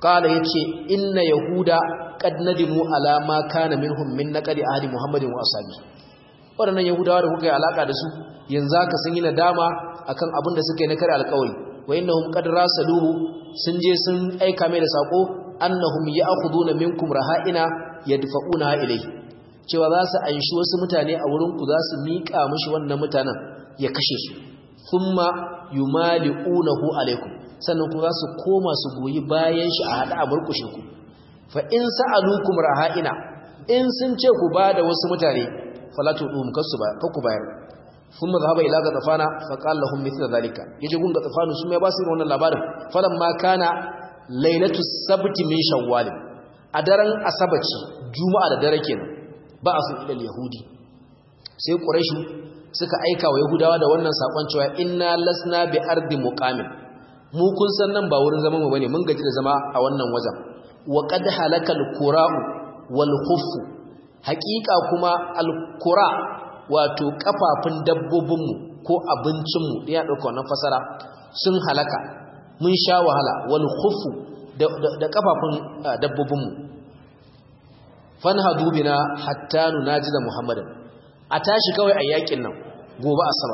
qala yace inna yahuda qad nadimu ala ma kana minhum min naqdi ahli muhammadin wa ashabi wadannan yahudawa da kuka yi alaka da su yanzu haka sun yi nadama akan abin da suka yi na kare alƙawari wa innahum qad rasaluhu sun je sun aika mai da sako annahum ya'khuduna minkum raha'ina yadfa'una ilayhi cewa za su anshi wasu mutane a wurin ku za su miƙa mishi wannan mutanen ya kashe su thumma yumali'unahu alaikum sannan kuma za su koma su goyi bayan shi a hada a murkushe ku fa in sa'alukum raha'ina in sun ce ku ba da wasu mutane falatu dum kasu ba fa ku bayar thumma dhahaba ila gatafana fa qala lahum mithla dhalika yaje gun gatafanu su mai ba su wannan labarin falamma kana lailatu sabti min shawwal a daren asabaci juma'a da dare kenan ba a sun ilal yahudi sai quraishu suka aika wa yahudawa da wannan sakon cewa inna lasna bi ardi muqamin mu kun san nan ba wurin zaman mu bane mun gaji da zama a wannan wajen wa qad halakal qura'u wal khuffu haqiqa kuma al qura wato kafafun dabbobin mu ko abincin mu ya dauka wannan fasara sun halaka mun sha wahala wal khuffu da, da kafafun dabbobin mu fanhadu bina hatta nunajida muhammadan a tashi kawai a yakin nan gobe asabar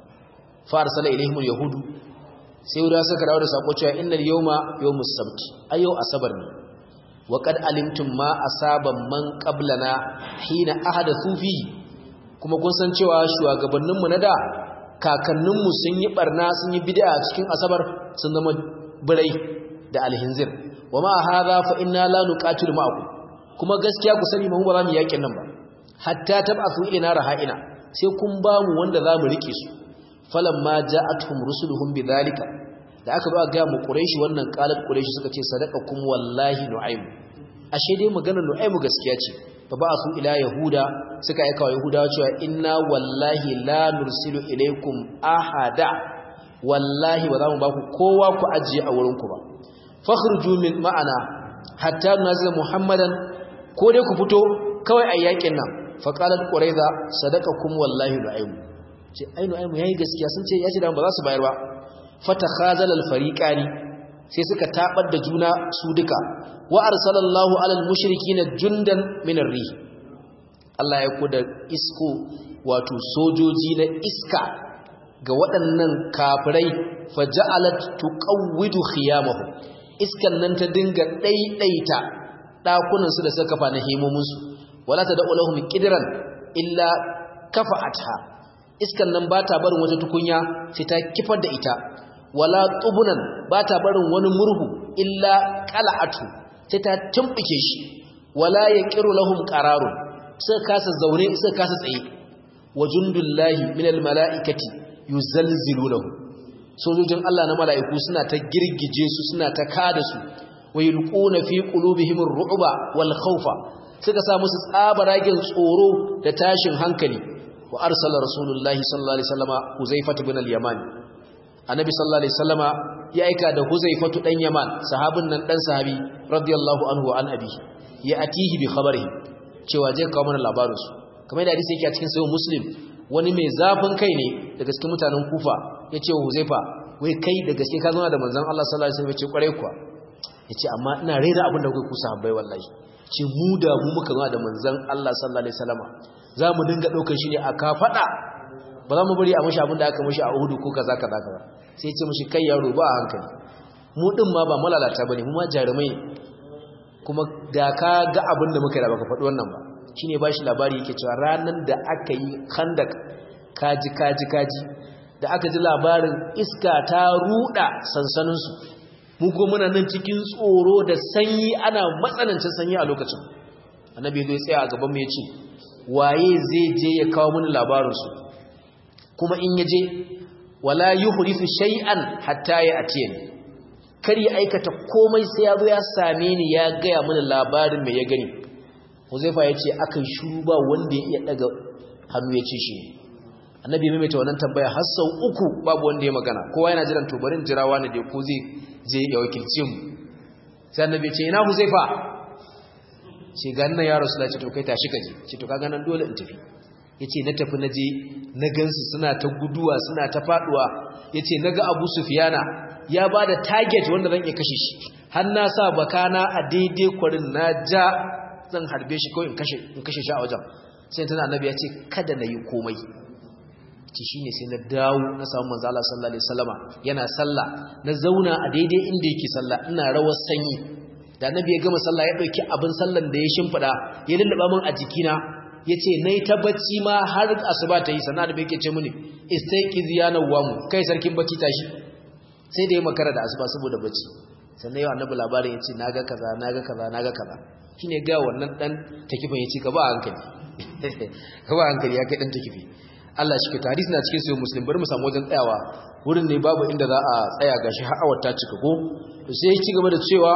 fa arsala ilaihimul yahudu sai wuda suka dawo da sako cewa innal yawma yawmus sabt ayo asabar ne wa qad alimtum ma asaba man qablana hina ahadathu fi kuma kun san cewa shugabanninmu na da kakanninmu sun yi barna sun yi bid'a cikin asabar sun zama birai da alhinzir wa ma hadha fa inna la nuqatilu ma'akum kuma gaskiya ku sani mu ba za mu yakin nan ba hatta tab'athu ilina raha'ina sai kun ba mu wanda za mu rike su falamma ja'atuhum rusuluhum bidhalika da aka ba ga mu quraishi wannan qalat quraishi suka ce sadaqakum wallahi nu'aym ashe dai maganar nu'aym gaskiya ce fa ba'athu ila yahuda suka aika wa yahudawa cewa inna wallahi la nursilu ilaykum ahada wallahi ba za mu ba ku kowa ku ajiye a wurin ku ba fakhruju min ma'ana hatta nazila muhammadan ko dai ku fito kawai a yakin nan fa qalat quraiza sadaqakum wallahi nu'aym ce ainu ainu yayi gaskiya sun ce ya ce da ba za su bayar ba fatakhazal al-fariqani sai suka tabar da juna su duka wa arsalallahu alal mushrikina jundan min ar-rih Allah ya koda isko wato sojoji na iska ga waɗannan kafirai faja'alat tuqawwidu khiyamahu iskan nan ta dinga daidaita dakunan su da suka kafa na hemomin su wala tad'u lahum qidran illa kafa'atha iskan nan ba ta barin wata tukunya sai ta kifar da ita wala tubunan ba ta barin wani murhu illa qala'atu sai ta tumbuke shi wala yaqiru lahum qararun sai kasa zaune sai kasa tsaye wajundullahi minal malaikati yuzalzilunahu sojojin Allah na mala'iku suna ta girgije su suna ta kada su wayulquna fi qulubihim ar-ru'ba wal khawfa suka sa musu tsabaragen tsoro da tashin hankali wa arsala rasulullahi sallallahu alaihi wasallama huzaifatu bin al-yaman annabi sallallahu alaihi wasallama ya aika da huzaifatu dan yaman sahabin nan dan sahabi radiyallahu anhu an abi ya atihi bi khabarihi cewa je kawo mana labarin su kamar da hadisi yake a cikin sahih muslim wani mai zafin kai ne daga cikin mutanen kufa ya ce wa huzaifa wai kai da gaske ka zauna da manzon Allah sallallahu alaihi wasallam ya ce kware kuwa ya ce amma ina rera abin da kuka kusa habbai wallahi ce mu da mu muka zauna da manzon Allah sallallahu alaihi wasallama za mu dinga ɗaukar shi ne a kafaɗa ba za mu bari a mashi abin da aka mashi a hudu ko kaza kaza kaza sai ce mashi kai yaro ba a hankali mu ɗin ma ba malalata ba ne mu ma jarumai kuma da ka ga abin da muka yi da baka faɗi wannan ba shi ne ba shi labari yake cewa ranar da aka yi handak kaji kaji kaji da aka ji labarin iska ta ruɗa sansaninsu mu ko muna nan cikin tsoro da sanyi ana matsanancin sanyi a lokacin annabi zai tsaya a gaban mu ya ce waye zai je ya kawo mini labarinsu kuma in ya je wala yuhrifu shay'an hatta ya atiye ni kar ya aikata komai sai ya zo ya same ni ya gaya mini labarin mai ya gani Huzaifa ya ce akan shuru ba wanda ya iya daga hannu ya ce shi annabi ya maimaita wannan tambaya har sau uku babu wanda ya magana kowa yana jiran tobarin jirawa ne da ko zai je ya wakilce mu sai annabi ya ce ina Huzaifa ce ga nan ya rasu ce to kai tashi kaje ce to kaga nan dole in tafi yace na tafi naje na gansu suna ta guduwa suna ta faduwa yace naga Abu Sufyana ya bada target wanda zan iya kashe shi har na sa bakana a daidai kwarin na ja zan harbe shi kawai in kashe shi a wajen sai tana annabi ya ce kada na yi komai ci shi ne sai na dawo na samu manzo Allah sallallahu alaihi wasallama yana sallah na zauna a daidai inda yake sallah ina rawar sanyi da annabi ya gama sallah ya dauki abin sallan da ya shimfida ya lullaba min a jikina yace nayi ta bacci ma har asuba ta yi sannan da yake ce mini istayqiz ya nawamu kai sarkin bacci tashi sai da ya makara da asuba saboda bacci sannan yau annabi labarin yace naga kaza naga kaza naga kaza shine ga wannan dan takifin yace ka ba hankali ka ba hankali ya kai dan takifi Allah shi ka hadisi na cikin sahih muslim bari mu samu wajen tsayawa wurin ne babu inda za a tsaya gashi har awar ta cika ko sai ya ci gaba da cewa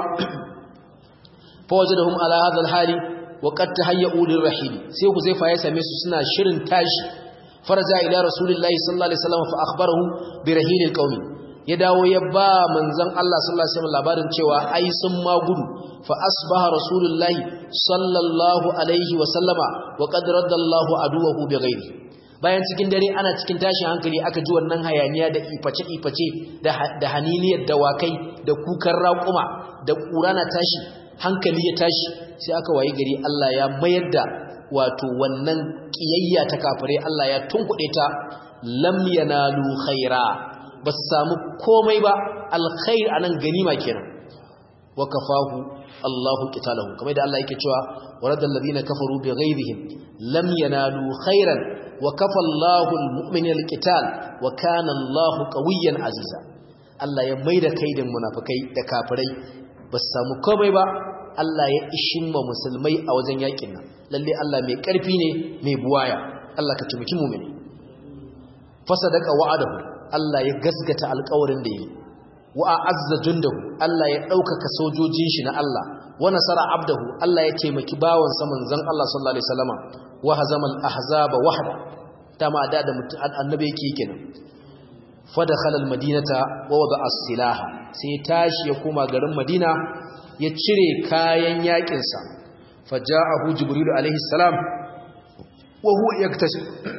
fa wajadahum ala hadha alhali wa qad tahayyu lirrahil sai ku zai fa ya same su suna shirin tashi faraja ila rasulillahi sallallahu alaihi wasallam fa akhbarahu bi rahilil qaumi ya dawo ya ba manzon Allah sallallahu alaihi wasallam labarin cewa ai sun ma gudu fa asbaha rasulullahi sallallahu alaihi wasallama wa qad raddallahu aduwahu bi ghairi bayan cikin dare ana cikin tashin hankali aka ji wannan hayaniya da iface iface da da haniniyar dawakai da kukan raƙuma da ƙurana tashi hankali ya tashi sai aka wayi gari Allah ya mayar da wato wannan kiyayya ta kafire Allah ya tunkuɗe ta lam yanalu khaira ba su samu komai ba alkhair anan ganima kenan wa kafahu Allahu qitalahu kamar da Allah yake cewa waradal ladina kafaru bighayrihim lam yanalu khairan wa kafa Allahu almu'minina alqital wa kana Allahu qawiyyan aziza Allah ya maida kaidin munafikai da kafirai ba su samu komai ba Allah ya ishin ma musulmai a wajen yakin nan lalle Allah mai karfi ne mai buwaya Allah ka tumiki mu'mini fasadaka wa'adahu Allah ya gasgata alƙawarin da yi wa a'azza jundahu Allah ya ɗaukaka sojojin shi na Allah wa nasara abdahu Allah ya taimaki bawan sa manzon Allah sallallahu alaihi wasallama wa hazama al-ahzaba wahda dama da da annabi yake kenan fa dakhala al-madinata wa wada'a as-silaha sai tashi ya koma garin Madina ya cire kayan yakin sa faja'ahu jibril alaihi salam wa huwa yaktashi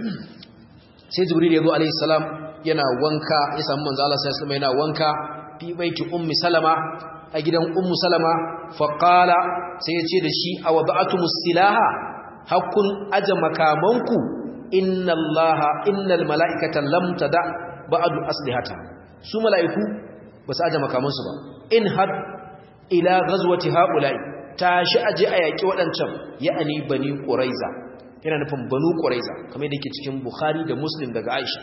sai jibril ya zo alaihi salam yana wanka ya samu manzo Allah sallallahu alaihi yana wanka fi baiti ummi salama a gidan ummu salama fa qala sai yace da shi aw ba'atumus silaha hakun aja makamanku inna allaha innal malaikata lam tada ba'du aslihata su malaiku basu aja makamansu ba in had ila ghazwati haula'i tashi aje a yaki wadancan ya'ani bani quraiza yana nufin banu quraiza kamar yadda yake cikin bukhari da muslim daga aisha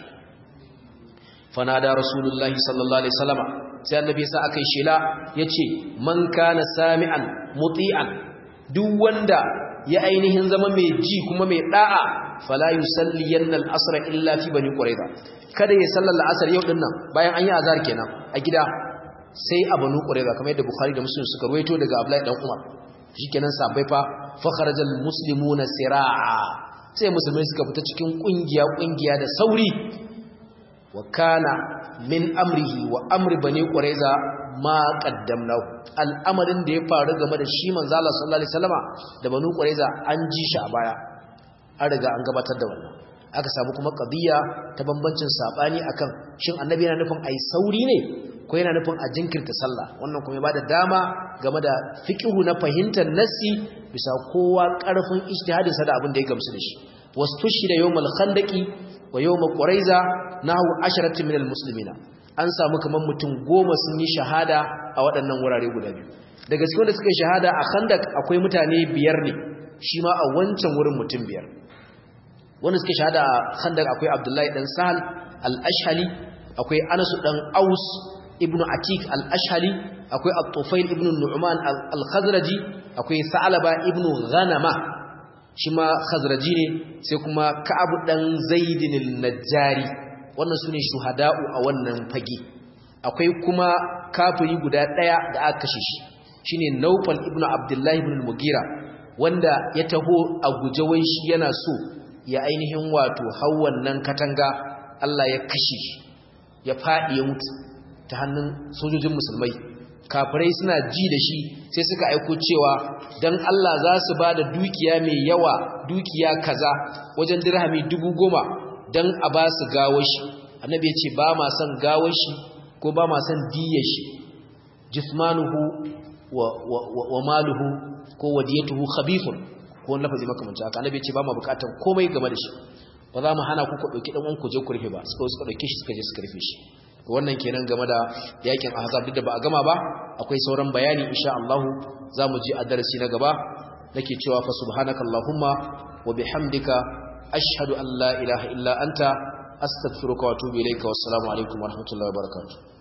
fanada rasulullahi sallallahu alaihi wasallama sai annabi sa akai shela yace man kana sami'an muti'an duk wanda ya ainihin zama mai ji kuma mai da'a fala yusalliyanna al-asr illa fi bani quraiza kada ya sallar al-asr yau dinnan bayan an yi azhar kenan a gida sai a banu quraiza kamar yadda bukhari da muslim suka ruwaito daga abdullahi dan umar shikenan sabai fa fa kharajal muslimuna sira'a sai musulmai suka fita cikin kungiya kungiya da sauri wa kana min amrihi wa amri bani quraiza ma qaddamnahu al'amarin da ya faru game da shi manzo Allah sallallahu alaihi wasallama da banu quraiza an ji shi a baya an riga an gabatar da wannan aka samu kuma qadiya ta bambancin sabani akan shin annabi yana nufin ai sauri ne ko yana nufin a jinkirta sallah wannan kuma ya bada dama game da fiqhu na fahimtar nassi bisa kowa karfin ijtihadin sa da abin da ya gamsu da shi wastushhida yawmal khandaqi wa yawma quraiza nahu asharatin minal muslimina an samu kaman mutum goma sun yi shahada a waɗannan wurare guda biyu daga cikin wanda suka yi shahada a khandaq akwai mutane biyar ne shi ma a wancan wurin mutum biyar wanda suka shahada a khandaq akwai abdullahi dan sahal al-ashhali akwai anas dan aus ibnu atik al-ashhali akwai at-tufail ibnu nu'man al-khazraji akwai sa'laba ibnu ghanama shi ma khazraji ne sai kuma ka'ab dan zaidin al-najjari wannan sune shuhada'u a wannan fage akwai kuma kafiri guda daya da aka kashe shi shine Naufal ibn Abdullah ibn al-Mughira wanda ya taho a guje wai shi yana so ya ainihin wato hau wannan katanga Allah ya kashe shi ya fadi ya mutu ta hannun sojojin musulmai kafirai suna ji da shi sai suka aiko cewa dan Allah za su ba da dukiya mai yawa dukiya kaza wajen dirhami dubu goma dan a ba su gawar shi annabi ya ce ba ma son gawar shi ko ba ma son diyar shi jismanuhu wa maluhu ko wadiyatuhu khabithun ko wani lafazi makamancin haka annabi ya ce ba mu bukatan komai game da shi ba za mu hana ku ku dauki dan ku je ku rufe ba suka suka dauke shi suka je suka rufe shi wannan kenan game da yakin ahzab duk da ba a gama ba akwai sauran bayani insha Allah zamu ji a darasi na gaba nake cewa fa subhanakallahumma wa bihamdika ashhadu an la ilaha illa anta astaghfiruka wa atubu ilayka wassalamu alaikum wa rahmatullahi wa barakatuh